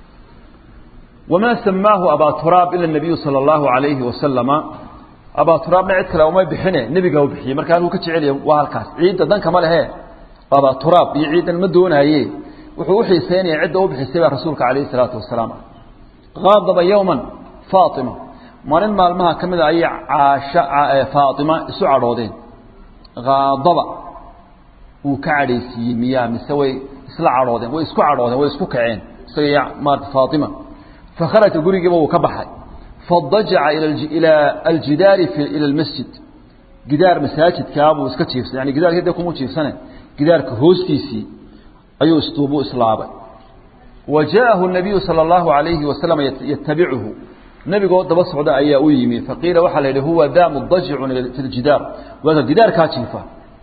wamaa samaahu abaa turaab ila nabiyu sala allahu alayhi wasalama abaa turaabna cid kale uma bixine nebigaa u bixiyey marka halkuu ka jecelya waa halkaas ciidda danka ma lehe abaa turaab iyo ciiddan ma doonaaye wuxuu uxiiseynaya cidda u bixisay baa rasuulka calayhi salaatu wasalaam qaadaba yowman faatima maalin maalmaha ka mida ayay caasha faatima isu cadhoodeen kaadaba wuu ka cadhaysiiyey miyaa mise way isla cadhoodeen way isku cadhoodeen way isku kaceen isaga iyo maarata faatima fakharaja gurigiiba wuu ka baxay fadajaca ilaa aljidaari ila almasjid gidaar masaajidkaa buu iska jiifsay yani gidaarkii dee kuma jiifsane gidaarka hoostiisii ayuu istuubuu islaabay wa jaءahu الnabiyu salى اllahu عalayhi wasalam yatabicuhu nebigoo daba socda ayaa u yimi faqiila waxaa la yidhi huwa da mudajicun fi ljidaar waaka gidaarkaa jiifa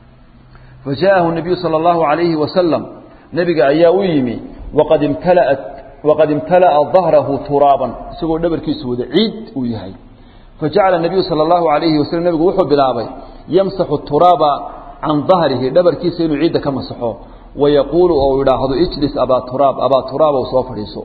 fajaءahu الnabiyu salى اllahu عalayhi wasalam nebiga ayaa u yimi waqad imtalaat waqad imtala'a dahrahu turaaban isagoo dhabarkiisu wada ciid uu yahay fajacala الnabiyu salى اllahu عalayhi wasalam nebigu wuxuu bilaabay yamsaxu turaaba can dahrihi dhabarkiisa inuu ciidda ka masaxo wayaquulu oo idhaahdo ijlis abaa turaab abaa turaab ou soo fadhiiso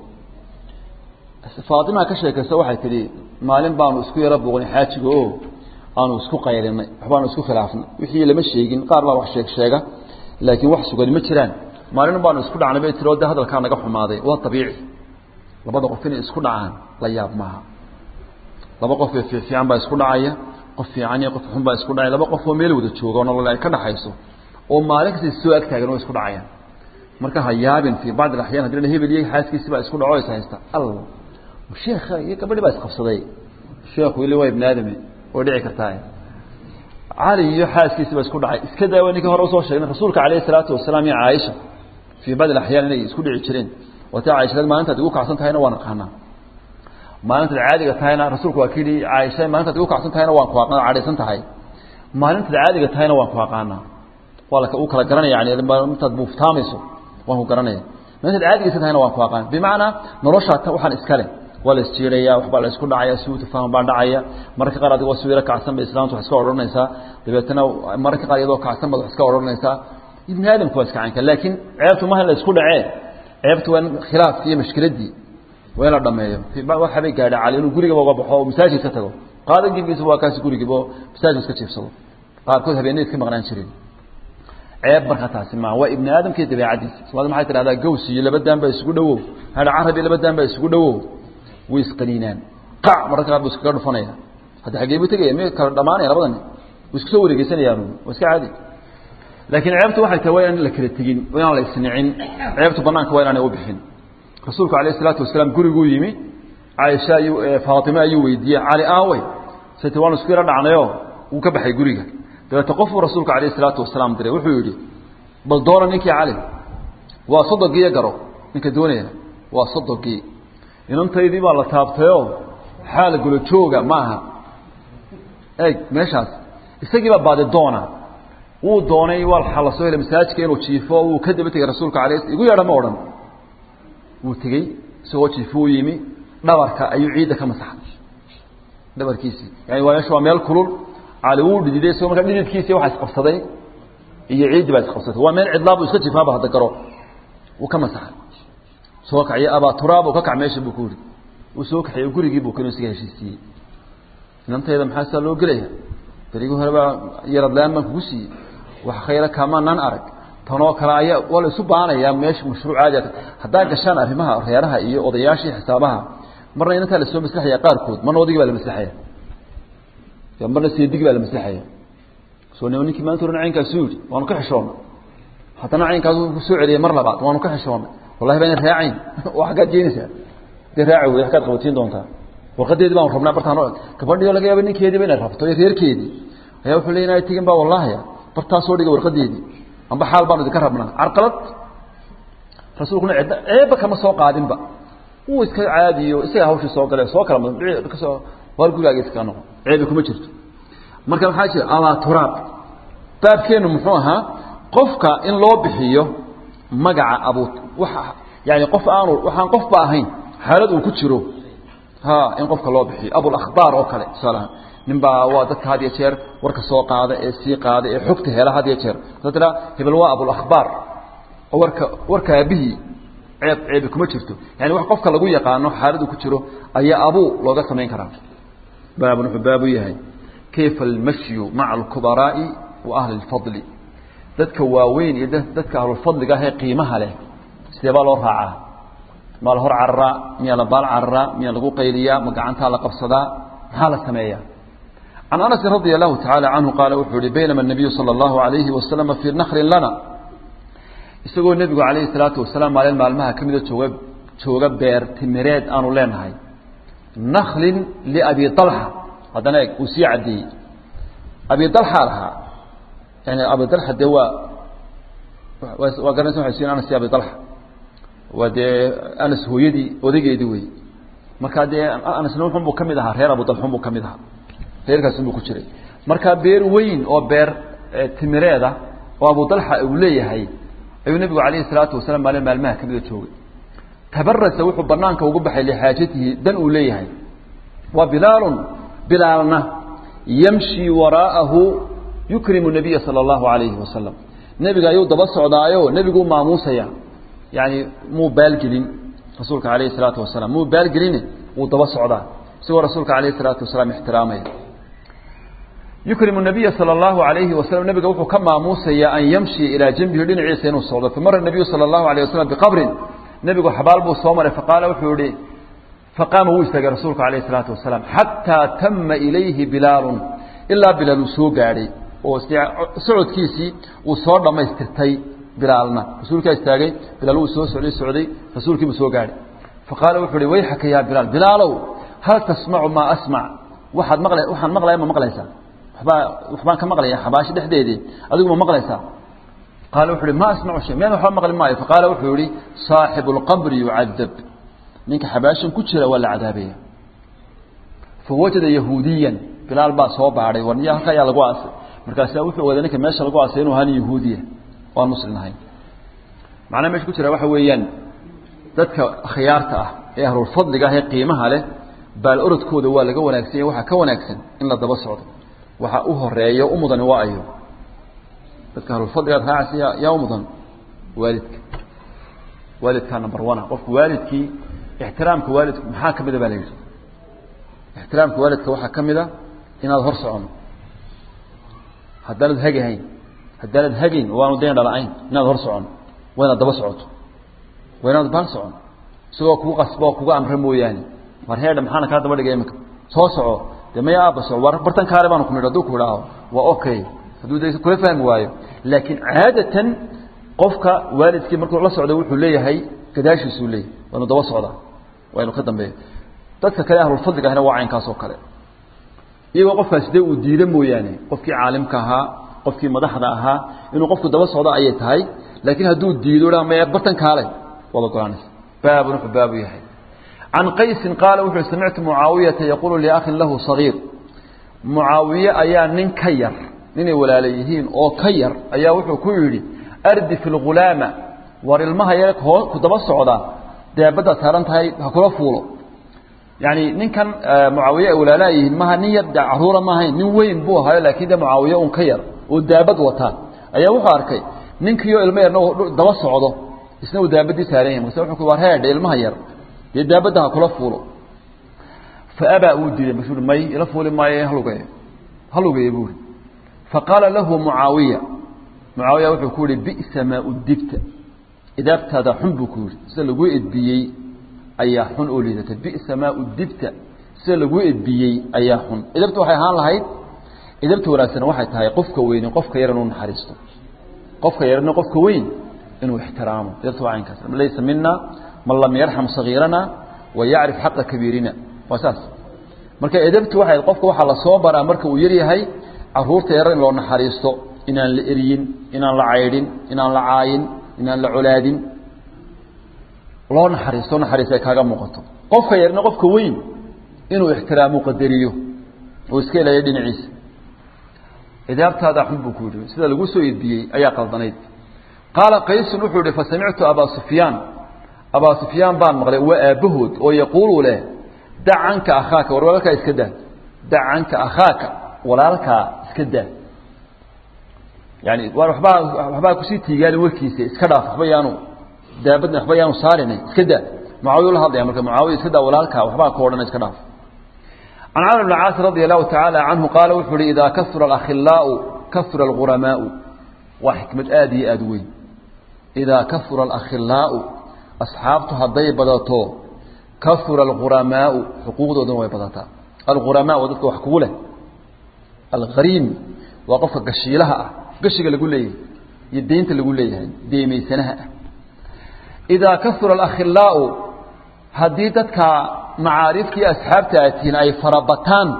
faatimaa ka sheekaysa waxay tidhi maalin baanu isku yaro buuqnay xaajiga o aanu isku qaylinay waxbaanu isku khilaafnay wixii lama sheegin qaar baa wax sheeg sheega laakiin wax sugani ma jiraan maalin baanu isku dhacnay bay tiri oo de hadalkaa naga xumaaday waa abiici labada qof inay isku dhacaan la yaab maaha laba qof ee fiifiican baa isku dhacaya qof fiican iyo qof xun baa isku dhacaya laba qof oo meel wada jooga oo nolol ay ka dhaxayso oo maalin kasta soo ag taagan oo isku dhacayaan marka ha yaabin fii bacd alaxyaan hadii la hebel iyo xaaskiisi baa isku dhaco is haysta al sheekha iyo gabadhi baa isqabsaday sheekhu ili waa ibni aadame oo dhici kartaa cali iyo xaaskiisi baa isku dhacay iska daawa ninkii hore usoo sheegnay rasuulka calayhi salaatu wasalaam iyo caaisha fii bacd alaxyaan inay isku dhici jireen wata caaisha maalintaad igu kacsan tahayna waan aqaanaa maalintaad caadiga tahayna rasuulku waa kii caaisha maalintaad igu kacsan tahayna waan ku aqaana cadhaysan tahay maalintaad caadiga tahayna waan ku aqaanaa waa la u kala garanaya yani intaad buuftaamayso waan ku garanaya maalintaad caadigiisa tahayna waan ku aqaan bimacnaa noloshaa waxaan iskale waa la isjiiraya waxbaa la isku dhacaya suu tafahum baa dhacaya mararka qaar adigoo sawiro kacsan bay islaamtu wax iska odhanaysaa dabeetana mararka qaar iyadoo kacsan baad wax iska odhanaysaa ibni aadamku waa iska caynka laakiin ceebtu maha la isku dhacee ceebtu waa in khilaafkii iyo mashkiladii waa in la dhameeyo waxabay gaadha cali inuu gurigaba uga baxo oo masaajid ka tago qaadan gebigiisa waa kaasi gurigiiba oo masaajid iska jiifsado qaarkood habeenay iska maqnaan jireen ceeb markaa taasi maa waa ibni aadamka iyo dabeecadiisa somaali maxay tidhahdaa gaws iyo laba daan baa isugu dhowow hadha carab iyo laba daan baa isugu dhowow way isqaniinaan qac mararka qaar buu iskaga dhufanaya hadda xaggee buu tegaya mi kala dhamaanaya labada nin way isku soo wareegeysanayaan waa iska caadi laakiin ceebtu waxay tahay waa inaan la kala tegin waa inaan la isnicin ceebtu banaanka waa inaanay u bixin rasuulku alayh isalaatu wasalaam guriguu yimi caaisha ayuu faatime ayuu weydiiyey cali aawey sati waanu isku yaro dhacnayo wuu ka baxay guriga dabeete qofuu rasuulku alayh isalaatu wasalaam diray wuxuu yidhi bal doona ninkii cali waa sodogiiyo garo ninka doonaya waa sodogii inantaydii baa la taabtayoo xaal gula jooga maaha eeg meeshaas isagii baa baadi doona wuu doonay waa la soo helay masaajidka inuu jiifo wuu ka daba tegey rasuulka alay igu yeedha ma odhan wuu tegey isagoo jiifo u yimi dhabarka ayuu ciidda ka masaxday dhabarkiisii yani waa meesha waa meel kulul cali wuu dhididay isagoo markaa dhididkiisii waxa isqabsaday iyo ciiddii baa isqabsatay waa meel cidlaa buu iska jiifaaba hadda garo wuu ka masaxay soo kaciyo abaa turaab ka kac meesha buu ku yidhi uu soo kaxeeyo gurigii buu kenu isaga heshiisiiyey inantayda maxaa saa loo gelaya berigii hore baa yaradlaan baan kugu siiyey wax khayra kaamanaan arag tanoo kale ayaa waa la isu baanayaa meesha mashruuc caadi haddaa gashaan arrimaha reeraha iyo odayaashii xisaabaha marna inantaa lasoo maslaxaya qaarkood marna odaygii baa la maslaxaya marna seedigii baa la maslaxaya soo nima ninkii maanta oran caynkaasu yidhi waanu ka xishoonnay haddana caynkaasu ku soo celiyay mar labaad waanu ka xishoonnay wallahi baan raacayn oo xaggaad geenaysaa dee raaci wey xaggaad qabatiin doontaa warqadeedii baan rabnaa bartaan gabadhii oo laga yaaba ninkeediiba inay rabto iyo reerkeedii ayaa wuxuu leey inay tegin baa wallahaya bartaa soo dhiga warqadeedii amba xaal baanu idinka rabnaa carqalad rasuulkuna cidda ceebba kama soo qaadinba wuu iska caadiyo isaga hawshii soo gale soo kala mudan kasoo waar gurigaaga iskaga noqon ceebi kuma jirto marka maxaa jira abaa turaab baabkeennu muxuu ahaa qofka in loo bixiyo magaca abu waa yani qof aanu waxaan qofba ahayn xaalad uu ku jiro ha in qofka loo bixiyo abulakhbaar oo kale tusaalahaan nin baa waa dadka had iyo jeer warka soo qaada ee sii qaada ee xogta hela had iyo jeer sa tiraa hebel waa abulakhbaar oo warka warka aabihii ceeb ceebi kuma jirto yani wax qofka lagu yaqaano xaalad uu ku jiro ayaa abuu looga samayn karaa baabun wuxuu baabu yahay kayfa almashyu maca alkubaraa'i wa ahli اlfadli dadka waaweyn iyo dadka ahlulfadliga ah ee qiimaha leh sidee baa loo raacaa maa la hor cararaa miyaa la baal cararaa miyaa lagu qayliyaa ma gacantaa la qabsadaa maxaa la sameeyaa can anasin radia allahu tacaala canhu qaala wuxuu yihi baynama الnabiyu salى اllahu alayhi wasalama fii nakrin lana isagoo nebigu calayhi salaatu wasalaam maalin maalmaha ka mida jooga jooga beer timireed aanu leenahay naklin liabi alxa haddana eg uu sii caddeeyey abi alxa lahaa yani abi alxa dee waa waa garanaysa waxay siin anas abi alxa waa dee anas hooyadii odageedii wey markaa dee anasna wuxun buu ka mid ahaa reer abu dalxun buu ka mid ahaa reerkaasi buu ku jiray markaa beer weyn oo beer timireeda oo abu dalxa uu leeyahay ayuu nebigu calayhi salaatu wasalaam maalin maalmaha ka mida joogay tabarasa wuxuu banaanka ugu baxay lixaajatihi dan uu leeyahay waa bilaalun bilaalna yamshi waraa'ahu yukrimu nabiya sala allahu alayhi wasalam nebiga ayuu daba socdaayo nebiguu maamuusaya yani muu baalgelin rasuulka alayhi salaatu wasalaam muu baalgelin wuu daba socdaa isagoo rasuulka alayhi salaatu wasalaam ixtiraamaya yukrimu nabiya sala allahu alayhi wasalam nebiga wuxuu ka maamuusaya an yamshi ilaa janbihi dhinaciisa inuu socdo famara nabiyu sala allahu alayh wasalam biqabrin nebigu xabaal buu soo maray faqaala wuxuu yihi faqaama wuu istaagay rasuulku alayh isalaatu wasalaam xataa tama ilayhi bilaalun ilaa bilaal uu soo gaadhay oo socodkiisii uu soo dhammaystirtay bilaalna rasuulkaa istaagay bilaal wuu soo socday socday rasuulkiibuu soo gaadhay faqaala wuxuu hi wayxaka yaa bilaal bilaalow hal tasmacu maa asmac waxaad maqla waxaan maqlaya ma maqlaysaa waxbaa waxbaan ka maqlaya xabaashi dhexdeedii adigu ma maqlaysaa qaala wuxu uhi ma asmacu shay miyaan waxba maqli maayo faqaala wuxuu yihi saaxibu lqabri yucadab ninka xabaashan ku jira waa la cadaabaya fawajada yahuudiyan bilaal baa soo baadhay war niya halka ayaa lagu aasay markaasa wuxuu ogaaday ninka meesha lagu aasay inuu ahaan yahuudiya oo aan muslim ahayn macnaha meesha ku jira waxa weeyaan dadka khiyaarta ah ee ahlulfadliga ah ee qiimaha leh baal orodkooda waa laga wanaagsan yahy waxaa ka wanaagsan in la daba socdo waxa u horeeya u mudani waa ayo dadka ahlulfadligaad raacaysa yaa yaa u mudan waalidka waalidkaa number one qofku waalidkii ixtiraamka waalidku maxaa ka mida baa la yidhi ixtiraamka waalidka waxaa ka mid a inaad hor socono haddaanad hagahayn haddaanad hagayn oo aanu dayn dhala-ayn inaad hor socono waa inaad daba socoto waa inaad baal socono isagoo kugu qasbo oo kuga amra mooyaane war heedha maxaana kaa daba dhigay iminka soo soco dee maya aaba soco war bartan kaale baanu ku nidhi hadduu ku idhaaho waa okay hadduu de kula fahmi waayo laakiin caadatan qofka waalidkii markuu la socda wuxuu leeyahay gadaashiisuu leeyahay waa inu daba socdaa waa inu ka dambeeya dadka kale ahlulfadliga ahna waa caynkaas oo kale iyagoo qofkaasi dee uu diida mooyaane qofkii caalimka ahaa qofkii madaxda ahaa inuu qofku daba socdo ayay tahay laakiin hadduu diido dha maya bartan kaale waad ogolaanaysa baabun wuxuu baabu yahay can qaysin qaala wuxuu samictu mucaawiyata yaquulu liakhin lahu sagiir mucaawiye ayaa nin ka yar ninay walaala yihiin oo ka yar ayaa wuxuu ku yidhi ardif ilghulaama war ilmaha yar ku daba socda deebadda saaran tahay ha kula fuulo yani ninkan mucaawiye ay walaalaa yihiin maha nin yar de caruura maahayn nin weyn buu ahayo laakiin de mucaawiye un ka yar oo daabad wataa ayaa wuxuu arkay ninkiioo ilmo yarna daba socdo isna uu daabadii saaran yahay markase wuxuu ku war heedhe ilmaha yar dee daabadda ha kula fuulo fa abaa uu diiday markaasuu may ila fuuli maayo halugeeyo halugeeyo buuri faqaala lahu mucaawiya mucaawiya wuxuu ku yihi bi'sa maa udibta idaabtaada xun buu ku yihi sida laguu edbiyey ayaa xun oo liidata bi'sa maa udibta sida laguu edbiyey ayaa xun idabta waxay ahaan lahayd idabta wanaagsan waxay tahay qofka weyni qofka yar inuu naxariisto qofka yarna qofka weyn inuu ixtiraamo idabta waa caynkaas laysa mina man lam yarxam sagiirana wa yacrif xaqa kabiirina waa saas marka edabtu waxay qofka waxaa lasoo baraa marka uu yar yahay caruurta yar in loo naxariisto inaan la eryin inaan la caydhin inaan la caayin inaan la colaadin loo naxariisto naxariis ay kaaga muuqato qofka yarna qofka weyn inuu ixtiraamu qadariyo oo iska ilaaliyo dhinaciisa idaabtaada xun buu ku yidhi sida lagu soo edbiyey ayaa qaldanayd qaala qaysun wuxuu yihi fasamictu abaa sufyaan abaa sufyaan baan maqlay waa aabbahood oo yaquulu leh dac canka akhaaka war walaalkaa iska daa dac canka akhaaka walaalkaa iska daa yani waar wabaa waxbaa kusii tiigaalin warkiisa iska dhaaf waxba yaanu daabadna waxba yaanu saarin iska daa mucaawiya la hadlaya marka mucaawiya iska daa walaalkaa waxbaa ka odhan iska dhaaf can camr bn caas radi allahu tacaala canhu qaala wuxuu uhi idaa kasura alakhilaau kasura alghuramaau waa xikmad aada iyo aada weyn idaa kasura alakhilaau asxaabtu hadday badato kasura alghuramaau xuquuqdooduna way badataa alghuramaa waa dadka wax kugu leh alghariim waa qofka gashiilaha ah gashiga lagu leeyahay iyo deynta lagu leeyahay deemaysanaha ah idaa kasura alakhilaau haddii dadka macaariftii asxaabta atiin ay farabataan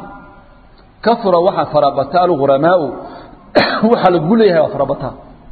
kasura waxaa farabata alguramaau waxaa lagu leeyahay waa farabataan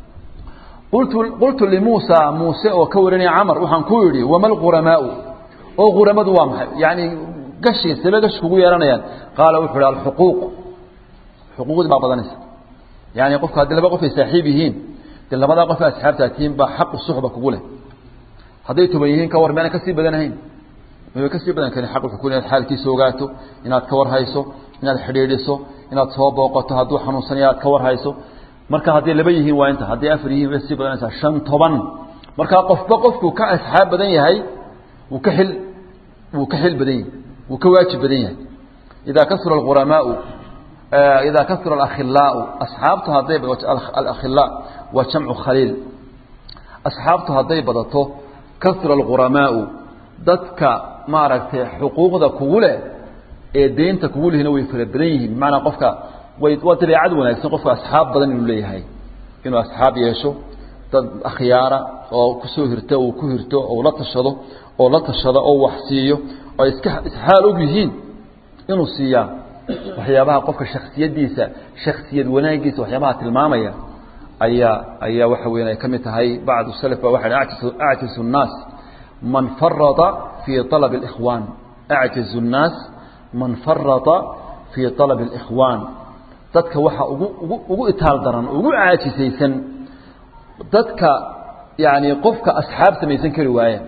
qultu qultu limuusa muuse oo ka warinaya camar waxaan ku yidhi wama alghuramaau oo ghuramadu waa maxay yani gashi sebe gashi kugu yeelanayaan qaala wuxuu ihi alxuquuq xuquuqdii baa badanaysa yani qofku haddii laba qof ay saaxiib yihiin dee labadaa qof asxaabta tihiin baa xaqu suxba kugu leh hadday toban yihiin ka war meana kasii badanahayn way kasii badan karin xaq wuxuu ku inaad xaalkiisa ogaato inaad ka war hayso inaad xidhiidhiso inaad soo booqato hadduu xanuunsanaya aad ka war hayso marka hadday laba yihiin waa inta hadday afar yihiin way sii badanaysaa shan toban markaa qofba qofkuu ka asxaab badan yahay wuu ka xil wuu ka xil badan yahay wuu ka waajib badan yahay idaa kasura alghuramaau idaa kasura alakhilaau asxaabtu hadday alakhilaa waa jamcu khaliil asxaabtu hadday badato kasura alghuramaau dadka maaragtay xuquuqda kugu leh ee deynta kugu lehina way fara badan yihiin bimacnaa qofka way waa dabeecad wanaagsan qofka asxaab badan inuu leeyahay inuu asxaab yeesho dad akhyaara oo kusoo hirto uu ku hirto oo la tashado oo la tashado oo wax siiyo oo iska isxaal og yihiin inuu siiyaa waxyaabaha qofka shaksiyadiisa shaksiyad wanaagiisa waxyaabaha tilmaamaya ayaa ayaa waxa weyan ay ka mid tahay bacdu salaf ba waxa acjisu acjisu nnaas man farada fii طalab اlikhwaan acjizu nnaas man farada fii طalab اlikhwaan dadka waxa ugu ugu ugu itaal daran ugu caajisaysan dadka yani qofka asxaab samaysan kari waaya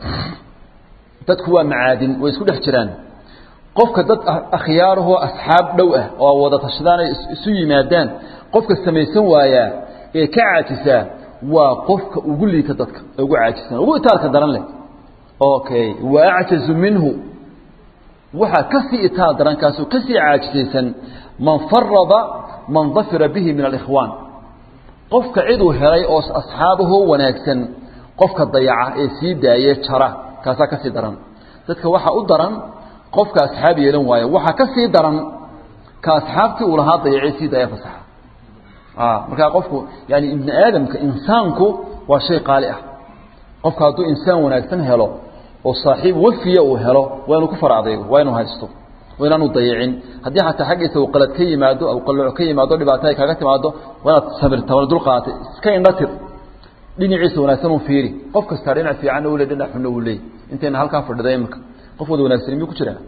dadku waa macaadin way isku dhex jiraan qofka dad akhyaarahoo asxaab dhow ah oo wada tashadaan ay isu yimaadaan qofka samaysan waayaa ee ka caajisaa waa qofka ugu liita dadka ugu caajisan ugu itaalka daran leh okay wa acjazu minhu waxaa kasii itaal daran kaasoo kasii caajisaysan man farada man dafira bihi min alikhwaan qofka ciduu helay oo asxaabahoo wanaagsan qofka dayaca ee sii daaye jara kaasaa kasii daran dadka waxaa u daran qofka asxaab yeelan waayo waxaa ka sii daran ka asxaabtii uu lahaa dayacay sii daaya fasaxa markaa qofku yani ibni aadamka insaanku waa shay qaali ah qofka hadduu insaan wanaagsan helo oo saaxiib wafiya uu helo waa inuu ku fara adaygo waa inuu haysto waa inaanu dayicin haddii xataa xaggiisa uu qalad ka yimaado u qalooc ka yimaado dhibaato ay kaaga timaado waa inaad sabirta waa dulqaatay iska indhatir dhinaciisa wanaagsan uu fiiri qof kastaa dhinac fiicanna uu le dhinac xunna uu leey intayna halkaa fadhida imika qof wada wanaagsan miyuu ku jiraa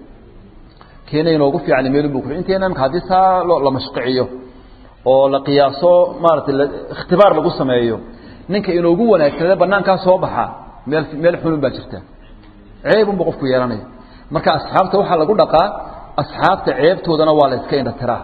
keena inoogu fiican meelun buu ku inteena imika haddii saa loo la mashqiciyo oo la qiyaaso maaragtay ikhtibaar lagu sameeyo ninka inoogu wanaagsanada banaankaa soo baxa meel meel xunun baa jirta ceebunba qofku yeelanaya marka asxaabta waxaa lagu dhaqaa asxaabta ceebtoodana waa la iska indhatiraa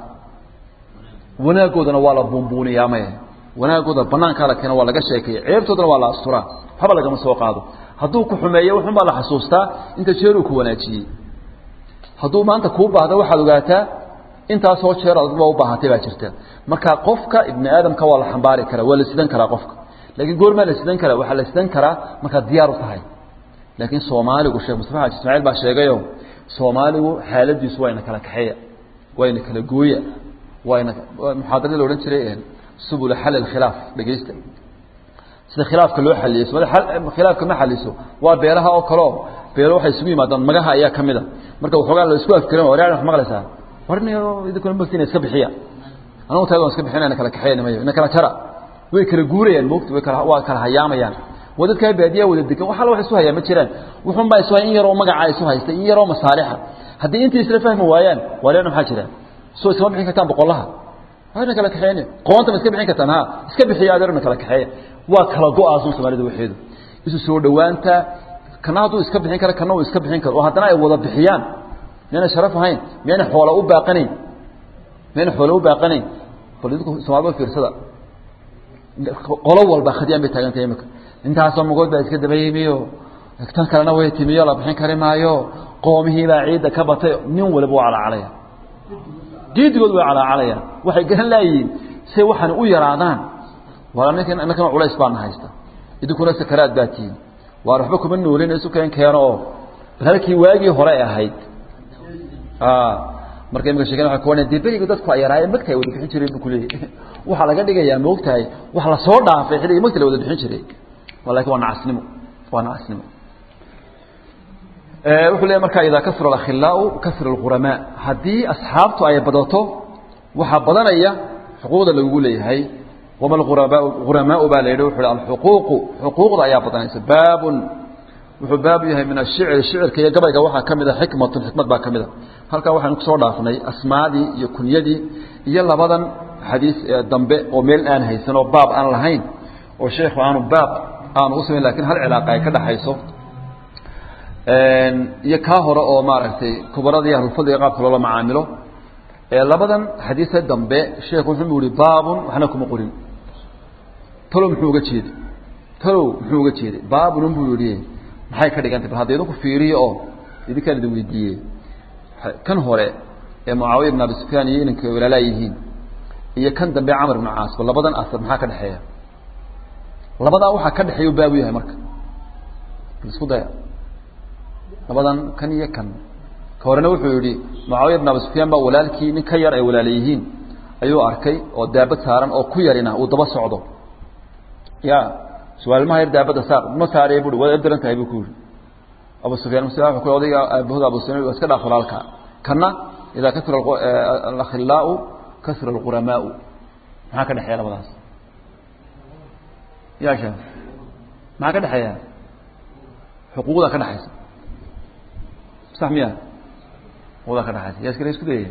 wanaagoodana waa la buunbuuniyaa maya wanaagooda banaankaa la keena waa laga sheekeeya ceebtoodana waa la asturaa waxba lagama soo qaado hadduu ku xumeeyo wuxun baa la xasuustaa inta jeeruu ku wanaajiyey hadduu maanta kuu baahda waxaad ogaataa intaasoo jeer adba u baahatay baa jirta marka qofka ibni aadamka waa la xambaari karaa waa la sidan karaa qofka laakiin goormaa la sidan karaa waxaa la sidan karaa markaad diyaar u tahay laakiin soomaaligu sheekh mustafa xaji ismaaciil baa sheegayo soomaaligu xaaladiisu waa ina kala kaxeeya waa ina kala gooya waa ina muxaadaradii la odhan jiray subula xal alkhilaaf dhegeysta sida khilaafka loo xaliyo khilaafka ma xaliso waa beelaha oo kaleo beelo waxay isugu yimaadaan magaha ayaa ka mid a marka waxoogaa la isku afkiran war wax maqlaysaa warni idinkuna maftina iska bixiya anagu taag iska bixina ina kala kaxeyn mayo ina kala jara way kala guurayaan moogta way kala waa kala hayaamayaan waa dadkaa baadiyaa wada degan wax alla wax isu hayaa ma jiraan wuxun baa isu hay in yaroo magacaa isu haysta in yaroo masaalixa haddii intii isla fahmi waayaan waa leena maxaa jira soo isma bixin kartaan boqollaha ina kala kaxeyn qoonta ma iska bixin kartaan ha iska bixiya adeer ina kala kaxeeya waa kala go-aasun soomaalida waxeedu isu soo dhowaanta kana hadduu iska bixin kara kana uu iska bixin karo oo haddana ay wada bixiyaan miyana sharaf ahayn miyana xoola u baaqanayn miyana xoola u baaqanayn bal idinku soomaalida fiirsada qolo walba khadiyaan bay taagan tahay imika intaasoo magood baa iska daba yimiyo tan kalena way timiyo la bixin kari maayo qoomihii baa ciidda ka batay nin waliba waa calaacalaya diidigood way calaacalayaan waxay garan laayihiin say waxaan u yaraadaan waa ninkan innakana culays baana haysta idinkuna sakaraad baa tihiin waar waxba kuma noolin isu keen keeno oo bal halkii waagii hore ahayd marka imika sheekada waxa kuwanaya dee beriga dadku ay yaraayeen magta ay wada bixin jireen buu kuleeyahay waxaa laga dhigayaa moogtahay wax la soo dhaafay xilligii magta la wada bixin jiray walakin waa nacasnimo waa nacasnimo wuxuu leeyahy marka idaa kasra alakhilaau kasra alquramaa haddii asxaabtu ay badato waxaa badanaya xuquuqda lagugu leeyahay wama alghurabaau ghuramaau baa la yidhi wuxu uhi alxuquuqu xuquuqda ayaa badanaysa baabun wuxuu baabu yahay min ashicri shicirka iyo gabayga waxaa ka mid a xikmatun xikmad baa ka mid a halkaa waxaynu kusoo dhaafnay asmaadii iyo kunyadii iyo labadan xadiis ee dambe oo meel aan haysan oo baab aan lahayn oo sheekhu aanu baab aanu u samayn lakin hal cilaaqa ay ka dhaxayso iyo kaa hore oo maaragtay kubaradii ahlulfadliga qaabka loola macaamilo labadan xadiise dambe sheekhu wuxuu yihi baabun waxna kuma qorin talow muxuu uga jeeday talow muxuu uga jeeday baabun buu yihi maxay ka dhigantay bal hadda idinku fiiriyo oo idinkaan idin weydiiyey kan hore ee mucaawiya ibn abi sufyaan iyo inanka walaalaa yihiin iyo kan dambe camar ibn caas bal labadan asar maxaa ka dhexeeya labadaa waxaa ka dhexeeya baabu yahay marka isku daya labadan kan iyo kan ka horena wuxuu yihi mucaawiya ibn abi sufyaan baa walaalkii nin ka yar ay walaala yihiin ayuu arkay oo daabad saaran oo ku yarina uu daba socdo ya suwaalmaha yar daabadda saaq ma saarey bui waad daran tahay buu ku yihi abu sufyaan mus ku odayga aabahooda abu sufyan iska dhaaf walaalka kana idaa kasra alakhilaau kasra alquramaau maxaa ka dhexeeya labadaas ya shee maxaa ka dhexeeya xuquuqda ka dhexaysa sax miya xuquuqda ka dhexaysa yaa iskale isku dayaya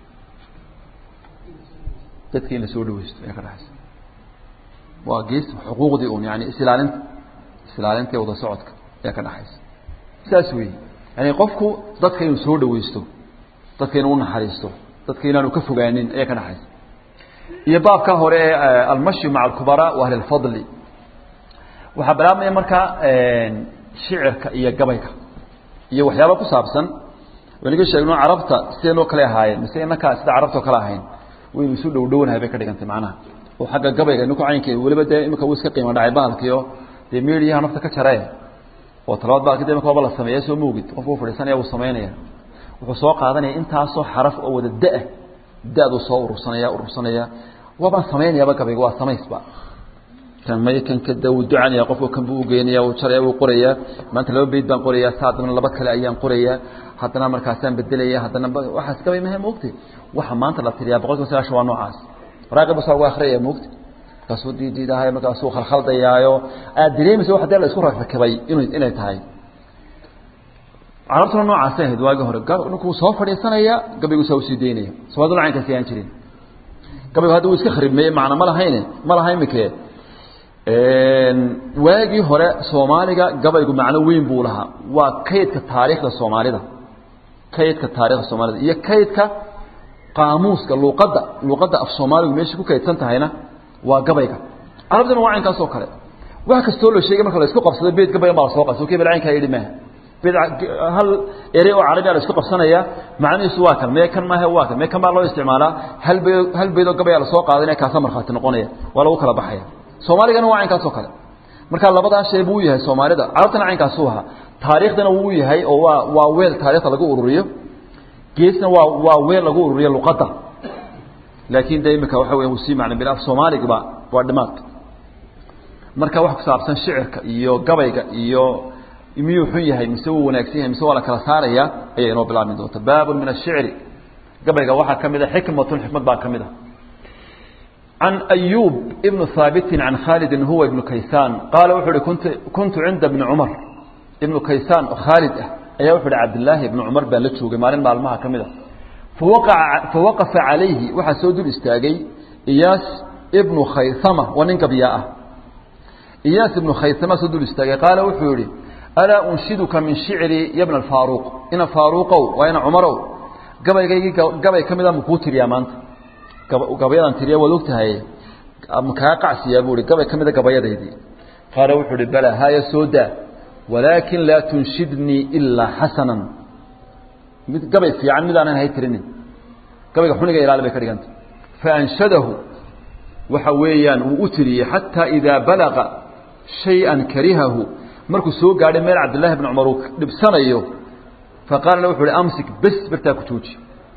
dadka in la soo dhaweysto ayaa ka dhexaysa waa gees xuquuqdii un yani isilaalinta isilaalinta iyo wada socodka ayaa ka dhexaysa saas wey yani qofku dadka inuu soo dhaweysto dadka inuu unaxariisto dadka inaanu ka fogaanin ayaa ka dhexaysa iyo baabka hore ee almashi maca alkubaraa wa ahli lfadli waxaa bilaabmaya markaa shicirka iyo gabayga iyo waxyaaba ku saabsan waynaga sheegno carabta sideenoo kale ahaayeen mise inakaa sida carabta oo kale ahayn waynu isu dhow dhownahay bay ka dhigantay macnaha oo xagga gabayga ninku caynkeeda weliba dee imika uu iska qiimo dhacay baalkiio dee mediyaha nafta ka jaree oo talabaad baalki de imika waaba la sameeya soo moogid qofku u fadhiisanaya wuu samaynaya wuxuu soo qaadanaya intaasoo xaraf oo wada da-a da-duu soo urursanaya urursanaya waabaan samaynayaaba gabayga waa samaysba kan may kan kada wuu ducanaya qofku kan buu ugeynaya wuu jaraya wuu qorayaa maanta laba beyd baan qorayaa saa haddana laba kale ayaan qorayaa haddana markaasaan bedelaya haddana waxaas gabay mahe moogtay waxa maanta la tiriyaa boqol kiiba sagaashan waa noocaas raaqib basa ugu akhriyaya moogta markaasuu diidiidahay markaasuu khalkhaldayaayo aad dareemaysa wax dee la isku rakrakibay inu inay tahay carabtuna noocaasay ahayd waagii hore ninkuu soo fadhiisanaya gabaygu saa usii daynaya somaalidu caynkaasi ayaan jirin gabaygu hadda wuu iska kharibmeeye macna ma lahayne ma laha imike waagii hore soomaaliga gabaygu macno weyn buu lahaa waa kaydka taariikhda soomaalida kaydka taarikhda soomaalida iyo kaydka qaamuuska luuqadda luuqadda af soomaaligu meesha ku kaydsan tahayna waa gabayga carabtuna waa caynkaas oo kale wax kastoo la sheegay marka la isku qabsado beed gabaygan baa la soo qabsay kebel caynkaa yidhi maaha beed hal erey oo carabi a la isku qabsanaya macnihiisu waa kan mee kan maahe waa kan mee kan baa loo isticmaalaa hal beed hal beed oo gabayaa lasoo qaadanaya kaasa markhaati noqonaya waa lagu kala baxaya soomaaligana waa caynkaas oo kale marka labadaa shay buu yahay soomaalida carabtana caynkaasuu ahaa taariikhdana wuu yahay oo waa waa weel taarikhda lagu ururiyo geesna waa waa weel lagu ururiyo luqadda laakiin de imika waxa weya usii macna bil af soomaaligiba waa dhimaad marka wax ku saabsan shicirka iyo gabayga iyo miyuu xun yahay mise wuu wanaagsan yahay mise waa la kala saaraya ayay inoo bilaabmi doonta baabun min ashicri gabayga waxaa ka mid a xikmatun xikmad baa ka mid a عن أيوب بن ثابت عن خالد هو ابن كيسان قال وحر كنت كنت عند ابن عمر ابن كيسان خالد أي وحر عبد الله بن عمر بن لتشوق مالين معلمها كمدة فوقع فوقف عليه وحسود الاستاجي إياس ابن خيثمة وننك بياءه إياس ابن خيثمة سود الاستاجي قال وحوري ألا أنشدك من شعري يا ابن الفاروق إن فاروق وإن عمر قبل قبل كمدة مكوتر يا مانت gabayadan tiriya waad ogtahay kaa qacsiyaa buu i gabay ka mida gabayadaydii qaala wuxuu uhi bala haya soo daa walaakin laa tunshidnii ilaa xasanan mid gabay fiican midaanan hay tirinin gabayga xuniga ilaali bay ka dhiganta faanshadahu waxa weeyaan wuu u tiriyey xataa idaa balaqa shay-an karihahu markuu soo gaadhay meel cabdillahi bn cumar uu dhibsanayo faqaala wuxu uhi amsik bes bartaa ku jooji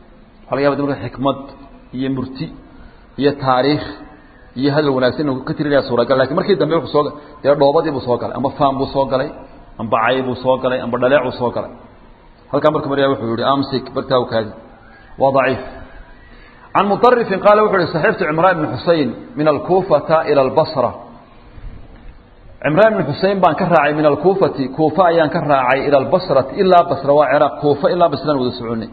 waxa laga yaba marka xikmad iyo murti iyo taariikh iyo hadal wanaagsan inuu ka tirinaya suuragal lakin markii dambe wuxuu soo dee dhoobadii buu soo galay amba faan buu soo galay amba cay buu soo galay amba dhaleec buu soo galay halkaa marka maryaa wuxuu yihi amsik bartaa kaadi waa daciif can muطarifin qaala wuxu uhi saxiibtu cimraan ibn xusein min alkuufata ilى اlbasra cimraan ibn xusein baan ka raacay min alkuufati kuufa ayaan ka raacay ilى اlbasrati ilaa basra waa ciraaq kuufa ilaa basraan wada soconay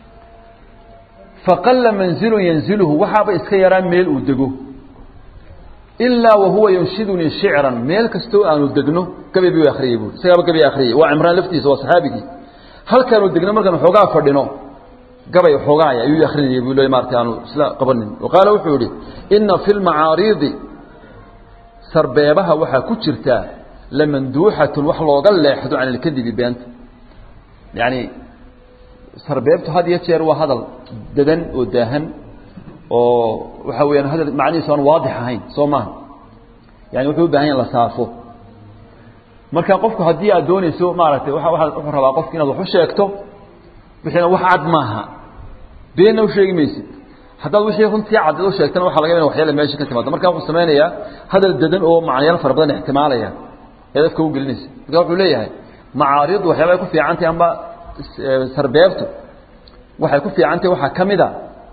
faqala manzilu yanzilhu waxaaba iska yaraa meel uu dego ilaa wahuwa yunshidunii shicran meel kastoo aanu degno gabay buu akriyey buui isagaaba gabay akriyey waa cimraan laftiisa waa saxaabigii halkaanu degno markaan xoogaa fadhino gabay xoogaaya ayuu akrinayay buu le maarata aanu isla qabanin wa qaala wuxuu yihi ina fi lmacaariidi sarbeebaha waxaa ku jirtaa lamanduuxatun wax looga leexdo can ilkadibi beenta yani sarbeebtu had iyo jeer waa hadal dadan oo daahan oo waxa weyaan hadal macnihiisu aan waadix ahayn soo maaha yani wuxuu u bahan ya la saafo marka qofku haddii aad doonayso maaragtay waa wuxuu rabaa qofki inaad wax u sheegto wixiina wax cad maaha beenna u sheegi maysid haddaad wixii runtii cad u sheegtana waxa laga ya waxyaala meesha ka timaado marka wuxuu samaynayaa hadal dadan oo macnayaal fara badan ixtimaalaya ee dadka u gelinaysa marka wuxuu leeyahay macaaridu waxyaaba ay ku fiicantahy amba sarbeebtu waxay ku fiicantahy waxaa ka mid a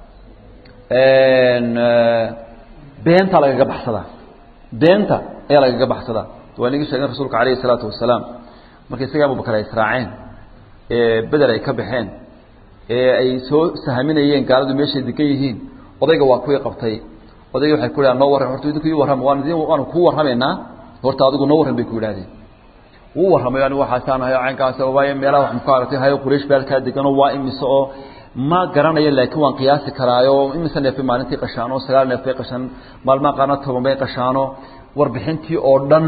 beenta lagaga baxsadaa beenta ayaa lagaga baxsadaa waa inagii sheegen rasuulka alayhi الsalaatu wasalaam marka isaga abubakar ay israaceen ee beder ay ka baxeen ee ay soo sahaminayeen gaaladu meeshay degan yihiin odayga waa kuwii qabtay odayga waxay ku dhahan noo warram horta idinku ii warrama waan idin waanu kuu warramaynaa horta adigu noo warran bay ku yidhahdeen wuu warramay anigu waxaasaan hayo caynkaas waayo meelaha wax muka aragtay hayo quraysh baa halkaa deganoo waa imise oo ma garanayo laakiin waan qiyaasi karaayo imise neefay maalintii qashaano sagaal neef bay qashaan maalmaha qaarna toban bay qashaano warbixintii oo dhan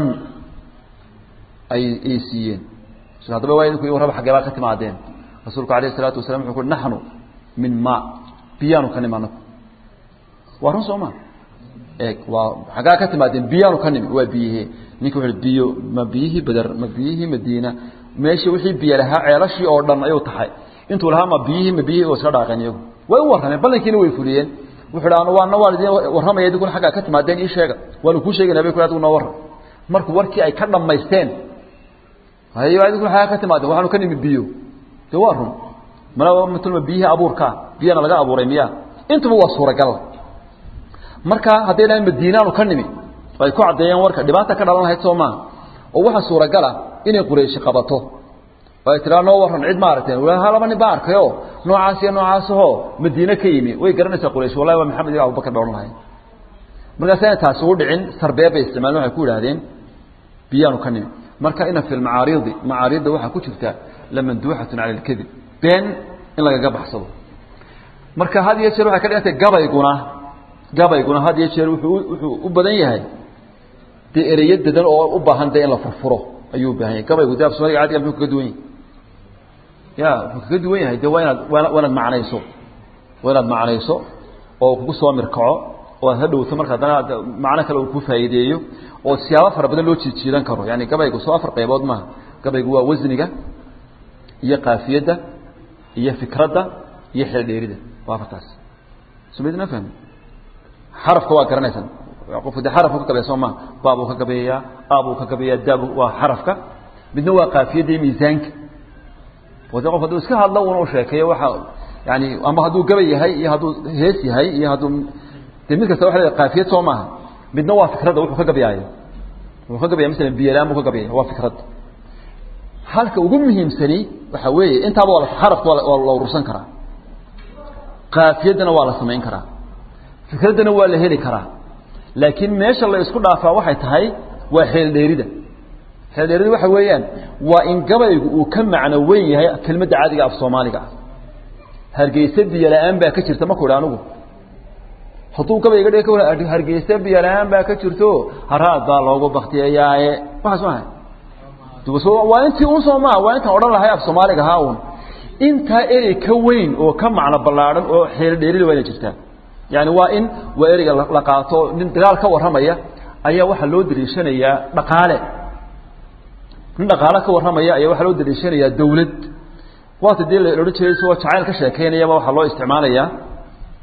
ay ay siiyeen haddaba waa idinku warraba xaggee baa ka timaadeen rasuulku alayh isalaatu wasalam wuxuu kuhi naxnu min ma biyaanu ka nimi anagu waa run soo ma eeg waa xaggaa ka timaadeen biyaanu ka nimi waa biyihe ninka wuxu biyo ma biyihii beder ma biyihii madiina meeshii wixii biyo lahaa ceelashii oo dhan ayuu taxay intuu lahaa ma biyihii ma biyihii oo iska dhaaqeen iyagu way u warrameen ballankiina way fuliyeen wuxuu dha waana waan idin warramaya idinkuna xaggaa ka timaadeen ii sheega waanu kuu sheegayna bay ku adigu noo warram markuu warkii ay ka dhammaysteen hayo idinkuna xaggaa ka timaadeen waxaanu ka nimi biyo de waa run mana matulma biyihii abuurkaa biyana laga abuuray miya intuba waa suuragal marka hadday dhahan madiinaanu ka nimi ay ku caddeeyeen warka dhibaata ka dhalan lahayd soo maaha oo waxaa suuragala inay qurayshi qabato oo ay tiraa noo warran cid ma aragteen ha laba nin baa arkayo noocaas iyo noocaasahoo madiine ka yimi way garanaysaa quraysh wallahi waa maxamed iyo abubakar ba odhan lahayn markaasayna taasi u dhicin sarbeeb bay isticmaaleen waxay ku yidhahdeen biyaanu ka nimi marka ina fi lmacaariidi macaariidda waxaa ku jirta lamanduuxatun cala alkadib been in lagaga baxsado marka had iyo jeer waxay ka dhigantay gabayguna gabayguna had iyo jeer wuxuu wuxuu u badan yahay dee ereyo dadan oo u baahan dee in la furfuro ayuu u baahan yahay gabaygu dee af soomaliga cadiga muxuu kaga duwan yahay ya wuxuu kaga duwan yahay dee waa inaad waa inaad macnayso waa inaad macnayso oo kugu soo mirkaco oo aad hadhowto marka haddana macno kale uu ku faa'iideeyo oo siyaabo fara badan loo jiijiidan karo yani gabaygu soo afar qaybood maaha gabaygu waa wasniga iyo kaafiyadda iyo fikradda iyo xeeldheerida waa afartaas sumidna fahmi xarafka waa garanaysaan qofku de xarafku ka gabeeya soo maa baabuu ka gabeeyaa aabuu ka gabeeyaa daabu waa xarafka midna waa kaafiyadda iyo miisaanka oo de qof hadduu iska hadlo una u sheekeeyo waxa yani ama hadduu gabay yahay iyo hadduu hees yahay iyo hadduu de mid kasta waxa leedahay kaafiyad soo maaha midna waa fikradda wuxuu ka gabiyaayo wuxuu ka gabaya masalan biyalaan buu ka gabiyaya waa fikradda halka ugu muhiimsani waxa weeye intaaba waa xarafka waa la urursan karaa kaafiyaddana waa la samayn karaa fikraddana waa la heli karaa laakiin meesha la isku dhaafaa waxay tahay waa xeeldheerida xeeldheerida waxa weeyaan waa in gabaygu uu ka macno weyn yahay kelmadda caadiga af soomaaliga ah hargeysa biyola-aan baa ka jirta maku idha anigu hadduu gabayga dhig ka hargeysa biyola-aan baa ka jirto haraad baa loogu baktiyayaaye waxaas maaha waa intii un soo maa waa intaan odhan lahay af soomaaliga haa un intaa erey ka weyn oo ka macno ballaadhan oo xeelo dheerida waa inay jirtaa yani waa in waa ereyga la qaato nin dagaal ka warramaya ayaa waxaa loo dariishanayaa dhaqaale nin dhaqaale ka warramaya ayaa waxaa loo dariishanayaa dawlad waata dee la odhan jiray isagoo jacayl ka sheekaynayaba waxaa loo isticmaalayaa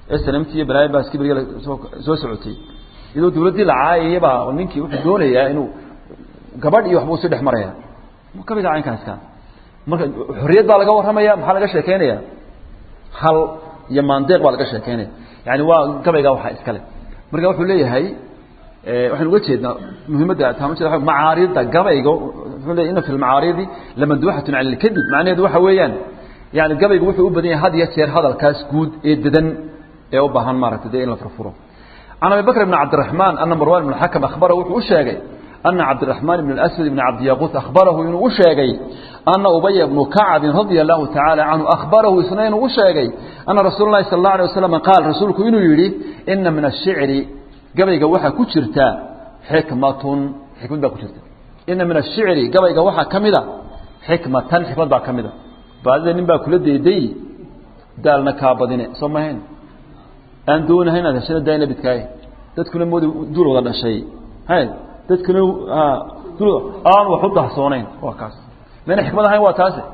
snmt iyo balaayo baaski beriga soo soo socotay iyadoo dawladdii la caayayabaa ninkii wuxuu doonayaa inuu gabadh iyo waxbuu si dhex maraya gabayga caynkaaskaa marka xorriyad baa laga warramaya maxaa laga sheekeynaya hal iyo maandeeq baa laga sheekeynaya yani waa gabayga waxaa iskale marka wuxuu leeyahay waxaan uga jeednaa muhiimadda taamujeda macaarida gabayga wuxuu leeyahy inna fi lmacaaridi lamanduuxatun cala alkadib macnaheedu waxa weeyaan yani gabaygu wuxuu u badan yahay had iyo jeer hadalkaas guud ee dedan ee u baahan maaragtay dee in la furfuro can abi bakr bn cabdiraxmaan ana marwan ibn xakam akhbarahu wuxuu u sheegay ana cabdiraxmaan ibn aswad ibn cabdiyaquut akhbarahu inuu u sheegay ana ubaya bnu kacbin radia allahu tacaala canhu akhbarahu isna inuu u sheegay ana rasuul lahi sal اllah alay wasalam qaal rasuulku inuu yidhi ina min ashicri gabayga waxaa ku jirta xikmatun xikmad baa ku jirta ina min ashicri gabayga waxaa ka mida xikmatan xikmad baa ka mida baadida nin baa kula dayday daalna kaa badine soo mahayn aan doonahay inaad heshana daayna bidkaaye dadkuna moodi dul wada dhashay hay dadkuna dul aan wax u dahsoonayn waa kaas mayna xikmad ahayn waa taase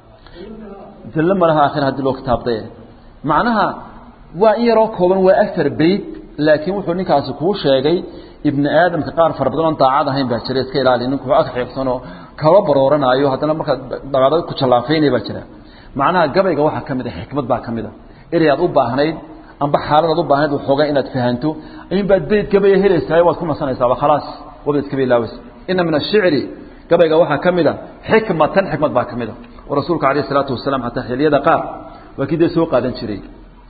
dallo malaha aakhir haddii loo kitaabday macnaha waa in yaroo kooban waa afar beyt laakiin wuxuu ninkaasi kuu sheegay ibni aadamka qaar fara badan oon daacad ahayn baa jira iska ilaali ninku ag xiiqsanoo kaba barooranaayo haddana markaa dabaada ku jallaafeynaya baa jira macnaha gabayga waxaa ka mid a xikmad baa ka mid a erey aad u baahnayd amba xaaladaad u baahnayd waxoogaa inaad fahanto in baad beyd gabaya helaysaa waad ku nasanaysaaba khalaas wabaad iska bilaawaysa ina min ashicri gabayga waxaa ka mid a xikmatan xikmad baa ka mid a oo rasuulka alayh isalaatu wasalaam xataa xiliyada qaar waa kii dee soo qaadan jiray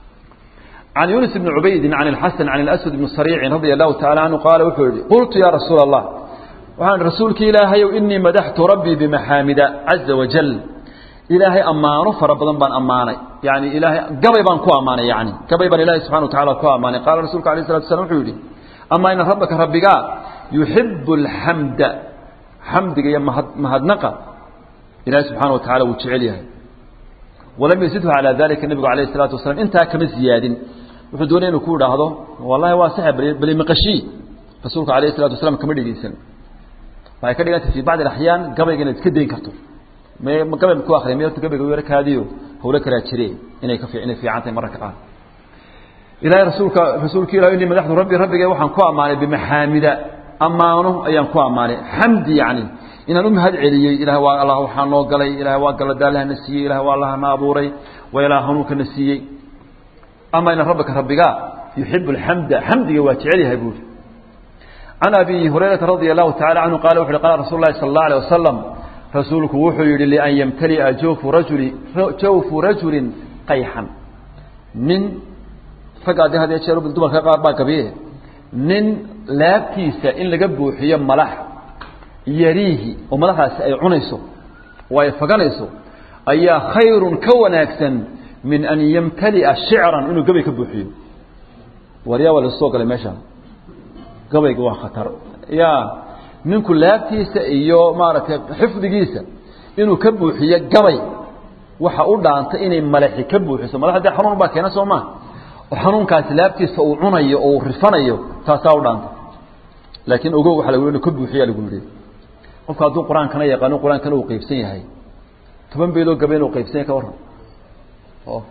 can yunis bni cubaydin can ilxasan can ilaswad bni sariicin radia allahu tacala canhu qaala wuxuu yihi qultu yaa rasuula allah waxaan rasuulki ilaahayow inii madaxtu rabbii bimaxaamida caza wajal ilaahay ammaano fara badan baan ammaanay yani ilaahay gabay baan ku ammaanay yani gabay baan ilahay subxana wa tacala ku ammaanay qaala rasuulka alayh salatu slam wuxuu yihi amaa ina rabbaka rabbigaa yuxibu alxamda xamdiga iyo mahad mahadnaqa ilahay subxaana wa tacala wuu jecel yahay walam yazidhu calaa dalika nebigu alayh الsalaatu wasalaam intaa kama ziyaadin wuxuu doonaya inu ku idhaahdo wallahi waa sax bali maqashii rasuulku alayh الsalatu wasalaam kama dhegeysan waxay ka dhigantay fi bacdi axyaan gabayga inaad iska dayn karto m gabay ku akriya meerta gabayga yaro kaadiyo hawlo kalaa jire inay ka inay fiican tahay mararka qaar ilahay rasuulka rasuulka ilah inii madaxdu rabbi rabbigay waxaan ku ammaanay bimaxaamida ammaano ayaan ku ammaanay xamdi yani inaan u mahad celiyey ilahay waa allah waxaa noo galay ilahay waa galadaalahana siiyey ilahay waa allahana abuuray waa ilaah hanuunkana siiyey ama ina rabbaka rabbigaa yuxibu alxamda xamdiga waa jecel yahay buuri can abi hurayrata radia allahu tacala canhu qala wuxu uhi qala rasul lahi sala allah alay wasalam rasuulku wuxuu yihi lian yamtali'a jawfu rajuli jawfu rajulin qayxan nin ragga adi had jeer dumarka qaar baa gabiye nin laabtiisa in laga buuxiyo malax yariihi oo madaxaasi ay cunayso oo ay faganayso ayaa khayrun ka wanaagsan min an yamtali'a shicran inuu gabay ka buuxiyo waryaa waa lasoo galay meesha gabayga waa khatar ya ninku laabtiisa iyo maaragtay xifdigiisa inuu ka buuxiyo gabay waxa u dhaanta inay malaxi ka buuxiso malax dee xanuun baa keena soo maa oo xanuunkaasi laabtiisa uu cunayo oo uu rifanayo taasaa u dhaanta laakiin ogow waxa lagu inu ka buuxiya lagu yidhi qofka hadduu qur-aankana yaqaano qur-aankana uu qaybsan yahay toban beeloo gabe inuu qaybsan yahay ka warran ok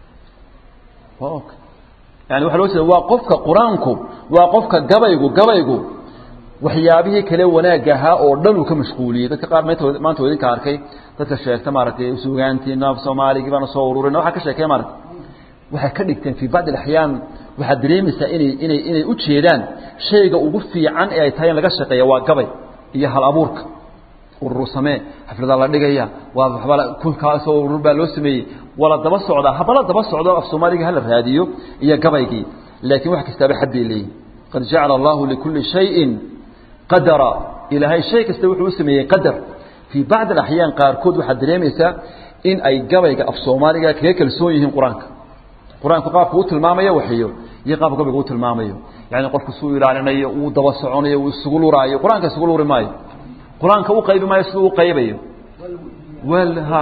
ok yani waxa loo jeeda waa qofka qur-aanku waa qofka gabaygu gabaygu waxyaabihii kale wanaag ahaa oo dhan uu ka mashquuliyey dadka qaar mt maanta wa idinka arkay dadka sheegta maaragtay suugaantii naaf soomaaligii baana soo ururin waxaa ka sheekey maarata waxay ka dhigteen fii bacdi alaxyaan waxaad dareemaysaa inay inay inay u jeedaan shayga ugu fiican ee ay tahay in laga shaqeeya waa gabay iyo hal abuurka urur samee xafladaa la dhigaya waa waxba kunkaasoo urur baa loo sameeyey waa la daba socdaa haba la daba socdo af soomaaliga hala raadiyo iyo gabaygii laakiin wax kastaaba xaddii leeyihin qad jacala allahu likulli shayin qadara ilaahay shay kasta wuxuu u sameeyey qadar fii bacdi alaxyaan qaarkood waxaad dareemaysaa in ay gabayga af soomaaliga kaga kalsoon yihiin qur-aanka qur-aanku qaabku u tilmaamayo waxiyo iyo qaabka gabayga u tilmaamayo yani qofku suu ilaalinayo uu daba soconayo uu isugu luraayo qur-aanka isugu luri maayo qur-aanka u qaybi maayo siduu u qaybayo wal ha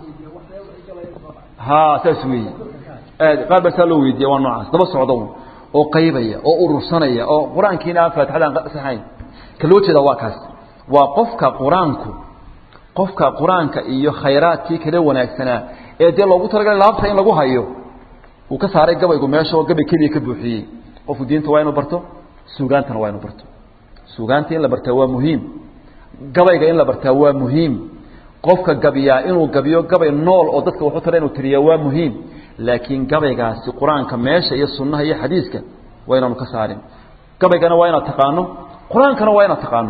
ha saas weeye aad qaar baa saa loo weydiiya waa noocaas daba socda oo qaybaya oo urursanaya oo qur-aankiina aan faatixada aan saxayn ka loo jeeda waa kaas waa qofka qur-aanku qofka qur-aanka iyo khayraadkii kala wanaagsanaa ee dee loogu talagalay laabta in lagu hayo uu ka saaray gabaygu meesha oo gabay keliya ka buuxiyey qofku diinta waa inuu barto suugaantana waa inuu barto suugaanta in la bartaa waa muhiim gabayga in la bartaa waa muhiim qofka gabiyaa inuu gabiyo gabay nool oo dadka waxu tara inuu tiriyaa waa muhiim laakiin gabaygaasi qur-aanka meesha iyo sunnaha iyo xadiiska waa inaanu ka saarin gabaygana waa inaad taqaano qur-aankana waa inaad taqaano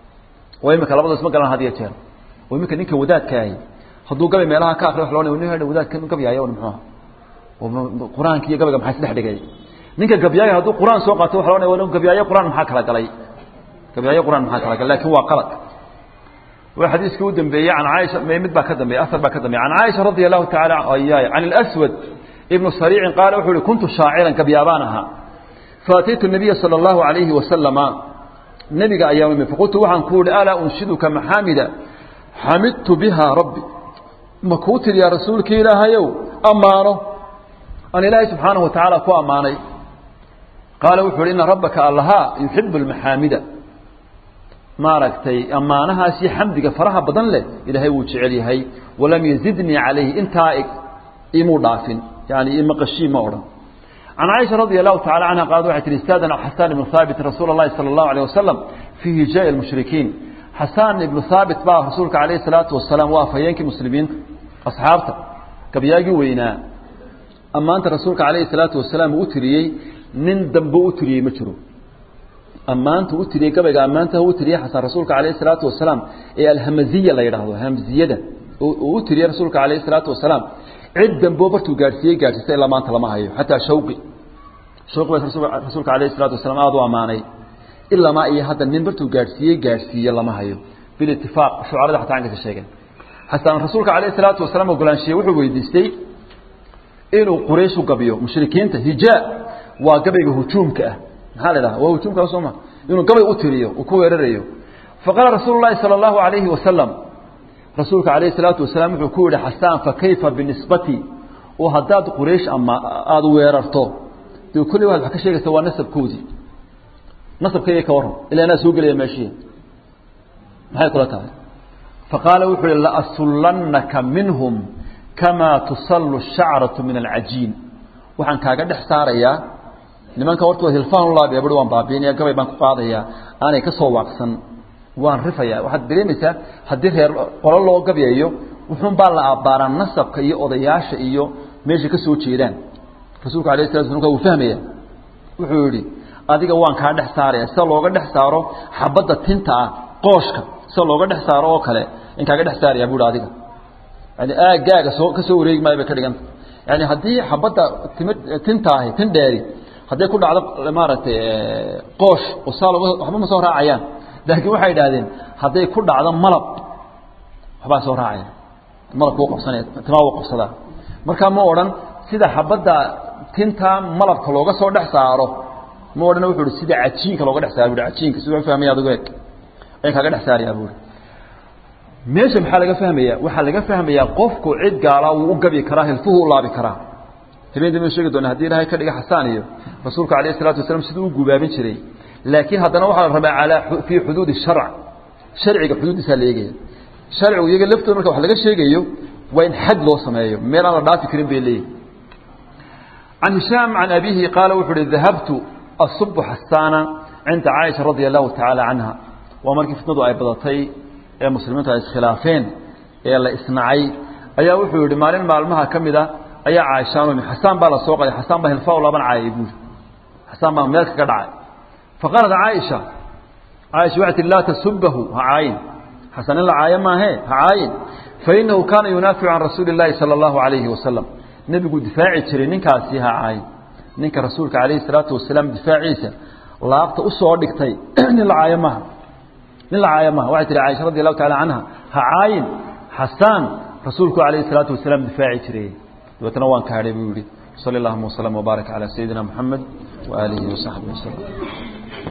oo imika labada isma galaan had iyo jeer oo iminka ninka wadaadkaahi hadduu gabay meelaha ka akriyo wa loo nin wadaadkan gabyaayo muxuuha qur-aanka iyo gabayga maxaa isdhex dhigay ninka gabyaayo hadduu qur-aan soo qaato waxa loo n gabyaayo qur-aan maxaa kala galay gabyaayo qur-aan maxaa kala galay lakin waa qalad waa xadiiskii u dambeeyey can caaisha mid baa ka dambeeyey asar baa ka dambeeyey can caaisha radi allahu taala ayaay can اlaswad ibnu sariicin qaala wuxuu uhi kuntu shaaciran gabyaabaan ahaa faataytu nabiya salى اllahu alayhi wasalama nebiga ayaa imi faqultu waxaan ku uhi alaa unshiduka maxaamida xamidtu biha rabbi ma kuu tiriyaa rasuulka ilaahayow ammaano aan ilaahay subxaanahu wa tacaala ku ammaanay qaala wuxu uhi ina rabbaka allahaa yuxibu اlmaxaamida maaragtay ammaanahaas iyo xamdiga faraha badan leh ilaahay wuu jecel yahay walam yazidnii calayhi intaa imuu dhaafin yani imaqashii ma odhan can caaisha radia allahu tacala canha qaalad waxay tihi istaadana xasaan ibnu haabit rasuula اllahi salى اllahu alيه wasalam fii hijaaءi اlmushrikiin xasaan ibnu haabit baa rasuulka calayhi salaatu wasalaam waa afhayeenkii muslimiinta asxaabta gabyaagii weynaa ammaanta rasuulka calayhi salaatu wasalaam uu u tiriyey nin dambe u tiriyey ma jiro ammaanta u tiriyey gabayga ammaanta u tiriyey xasan rasuulka calayhi salaatu wasalaam ee alhamaziya la yidhaahdo hamziyada uu u tiriyey rasuulka calayhi salaatu wasalaam cid dambeo bartuu gaadhsiiyey gaadhsiista ilaa maanta lama hayo xataa shawqi shawqi baa rasuulka calayhi salaatu wasalaam aada u ammaanay ilamaa iyo hadda nin bartuu gaadhsiiyey gaadhsiiye lama hayo bilitifaaq shucarada xataa anka ka sheegeen xasan rasuulka calayhi salaatu wasalaam ogolaanshiye wuxuu weydiistay inuu quraysh u gabiyo mushrikiinta hijaa waa gabayga hujuumka ah maxaa la dhaha waa hujuumka sooma inuu gabay u tiriyo uu ku weerarayo faqaala rasuulu llahi sala allahu alayhi wasalam rasuulka calayhi salaatu wasalaam wuxuu ku yihi xasaan fa kayfa binisbati oo haddaad quraysh ama aada weerarto dee kulli waxaad wax ka sheegaysa waa nasabkoodii nasabkayga ka warran ilaa anaa soo gelaya meeshii maxay kula tahay faqaala wuxuu yihi laasullannaka minhum kamaa tusallu shacratu min alcajiin waxaan kaaga dhex saarayaa nimanka hortooda hilfaan ulaabiya bui waan baabiinaya gabay baan ku qaadayaa aanay ka soo waaqsan waan rifayaa waxaad dareemaysaa haddii reer qolo loo gabyayo wuxuun baa la abbaaraa nasabka iyo odayaasha iyo meesha ka soo jeedaan rasuulka alayh sala slam wuu fahmaya wuxuu yihi adiga waan kaa dhex saaraya sida looga dhex saaro xabadda tinta ah qooshka sida looga dhex saaro oo kale in kaaga dhex saaraya bui adiga yani aagaaga soo ka soo wareegi maayo bay ka dhiganta yani haddii xabadda tim tinta ahi tin dheeri hadday ku dhacdo maaragtay qoosh oo saa looga waxba ma soo raacayaan laakiin waxay idhahdeen hadday ku dhacdo malab waxbaa soo raacaya malabka u qabsanaya timaa u qabsadaa markaa ma odhan sida xabadda tinta malabka looga soo dhex saaro ma odhan wuxu uhi sida cajiinka looga dhex saaro bui cajiinka siduu fahmaya adigu eeg ayaan kaaga dhex saarayaa buuri meesha maxaa laga fahmaya waxaa laga fahmayaa qofku cid gaala wuu u gabi karaa hilfuhu u laabi karaa habeen dambe sheegi doona hadii ilaahay ka dhiga xasaan iyo rasuulka calayhi salatu wasalam siduu u gubaabin jiray laakiin haddana waxaa la rabaa calaa fii xuduudi sharc sharciga xuduuddiisaa la eegaya sharcigu iyaga laftooda marka wax laga sheegayo waa in xad loo sameeyo meel aan la dhaafi karin bay leeyihi can hishaam can abihi qaala wuxuu uhi dahabtu asubu xasaana cinda caaisha radia allahu tacaala canha waa markii fitnadu ay badatay ee muslimiintu ay iskhilaafeen ee la isnacay ayaa wuxuu yihi maalin maalmaha ka mid a ayaa caaishaan xasaan baa la soo qaday xasaan baa hilfaa laban caayay buuri xasaan baa meel kaga dhacay faqaalat caaisha caaisha waxay tihi laa tasubahu ha caayin xasan in la caayo maahe ha caayin fainahu kaana yunaaficu can rasuuli اllaahi salى اllahu alayhi wasalam nebigu difaaci jiray ninkaasi ha caayin ninka rasuulka calayhi salaatu wasalaam difaaciisa laabta usoo dhigtay nin la caayo maaha nin la caayo maaha waxay tihi caaisha radi allahu taala canha ha caayin xasaan rasuulku calayhi salaatu wasalaam difaaci jiray dabeetna waan kaadhay buu yihi sali allahuma waslama wbaarak calaa sayidina moxamed waaalihi wasaxbihi waslm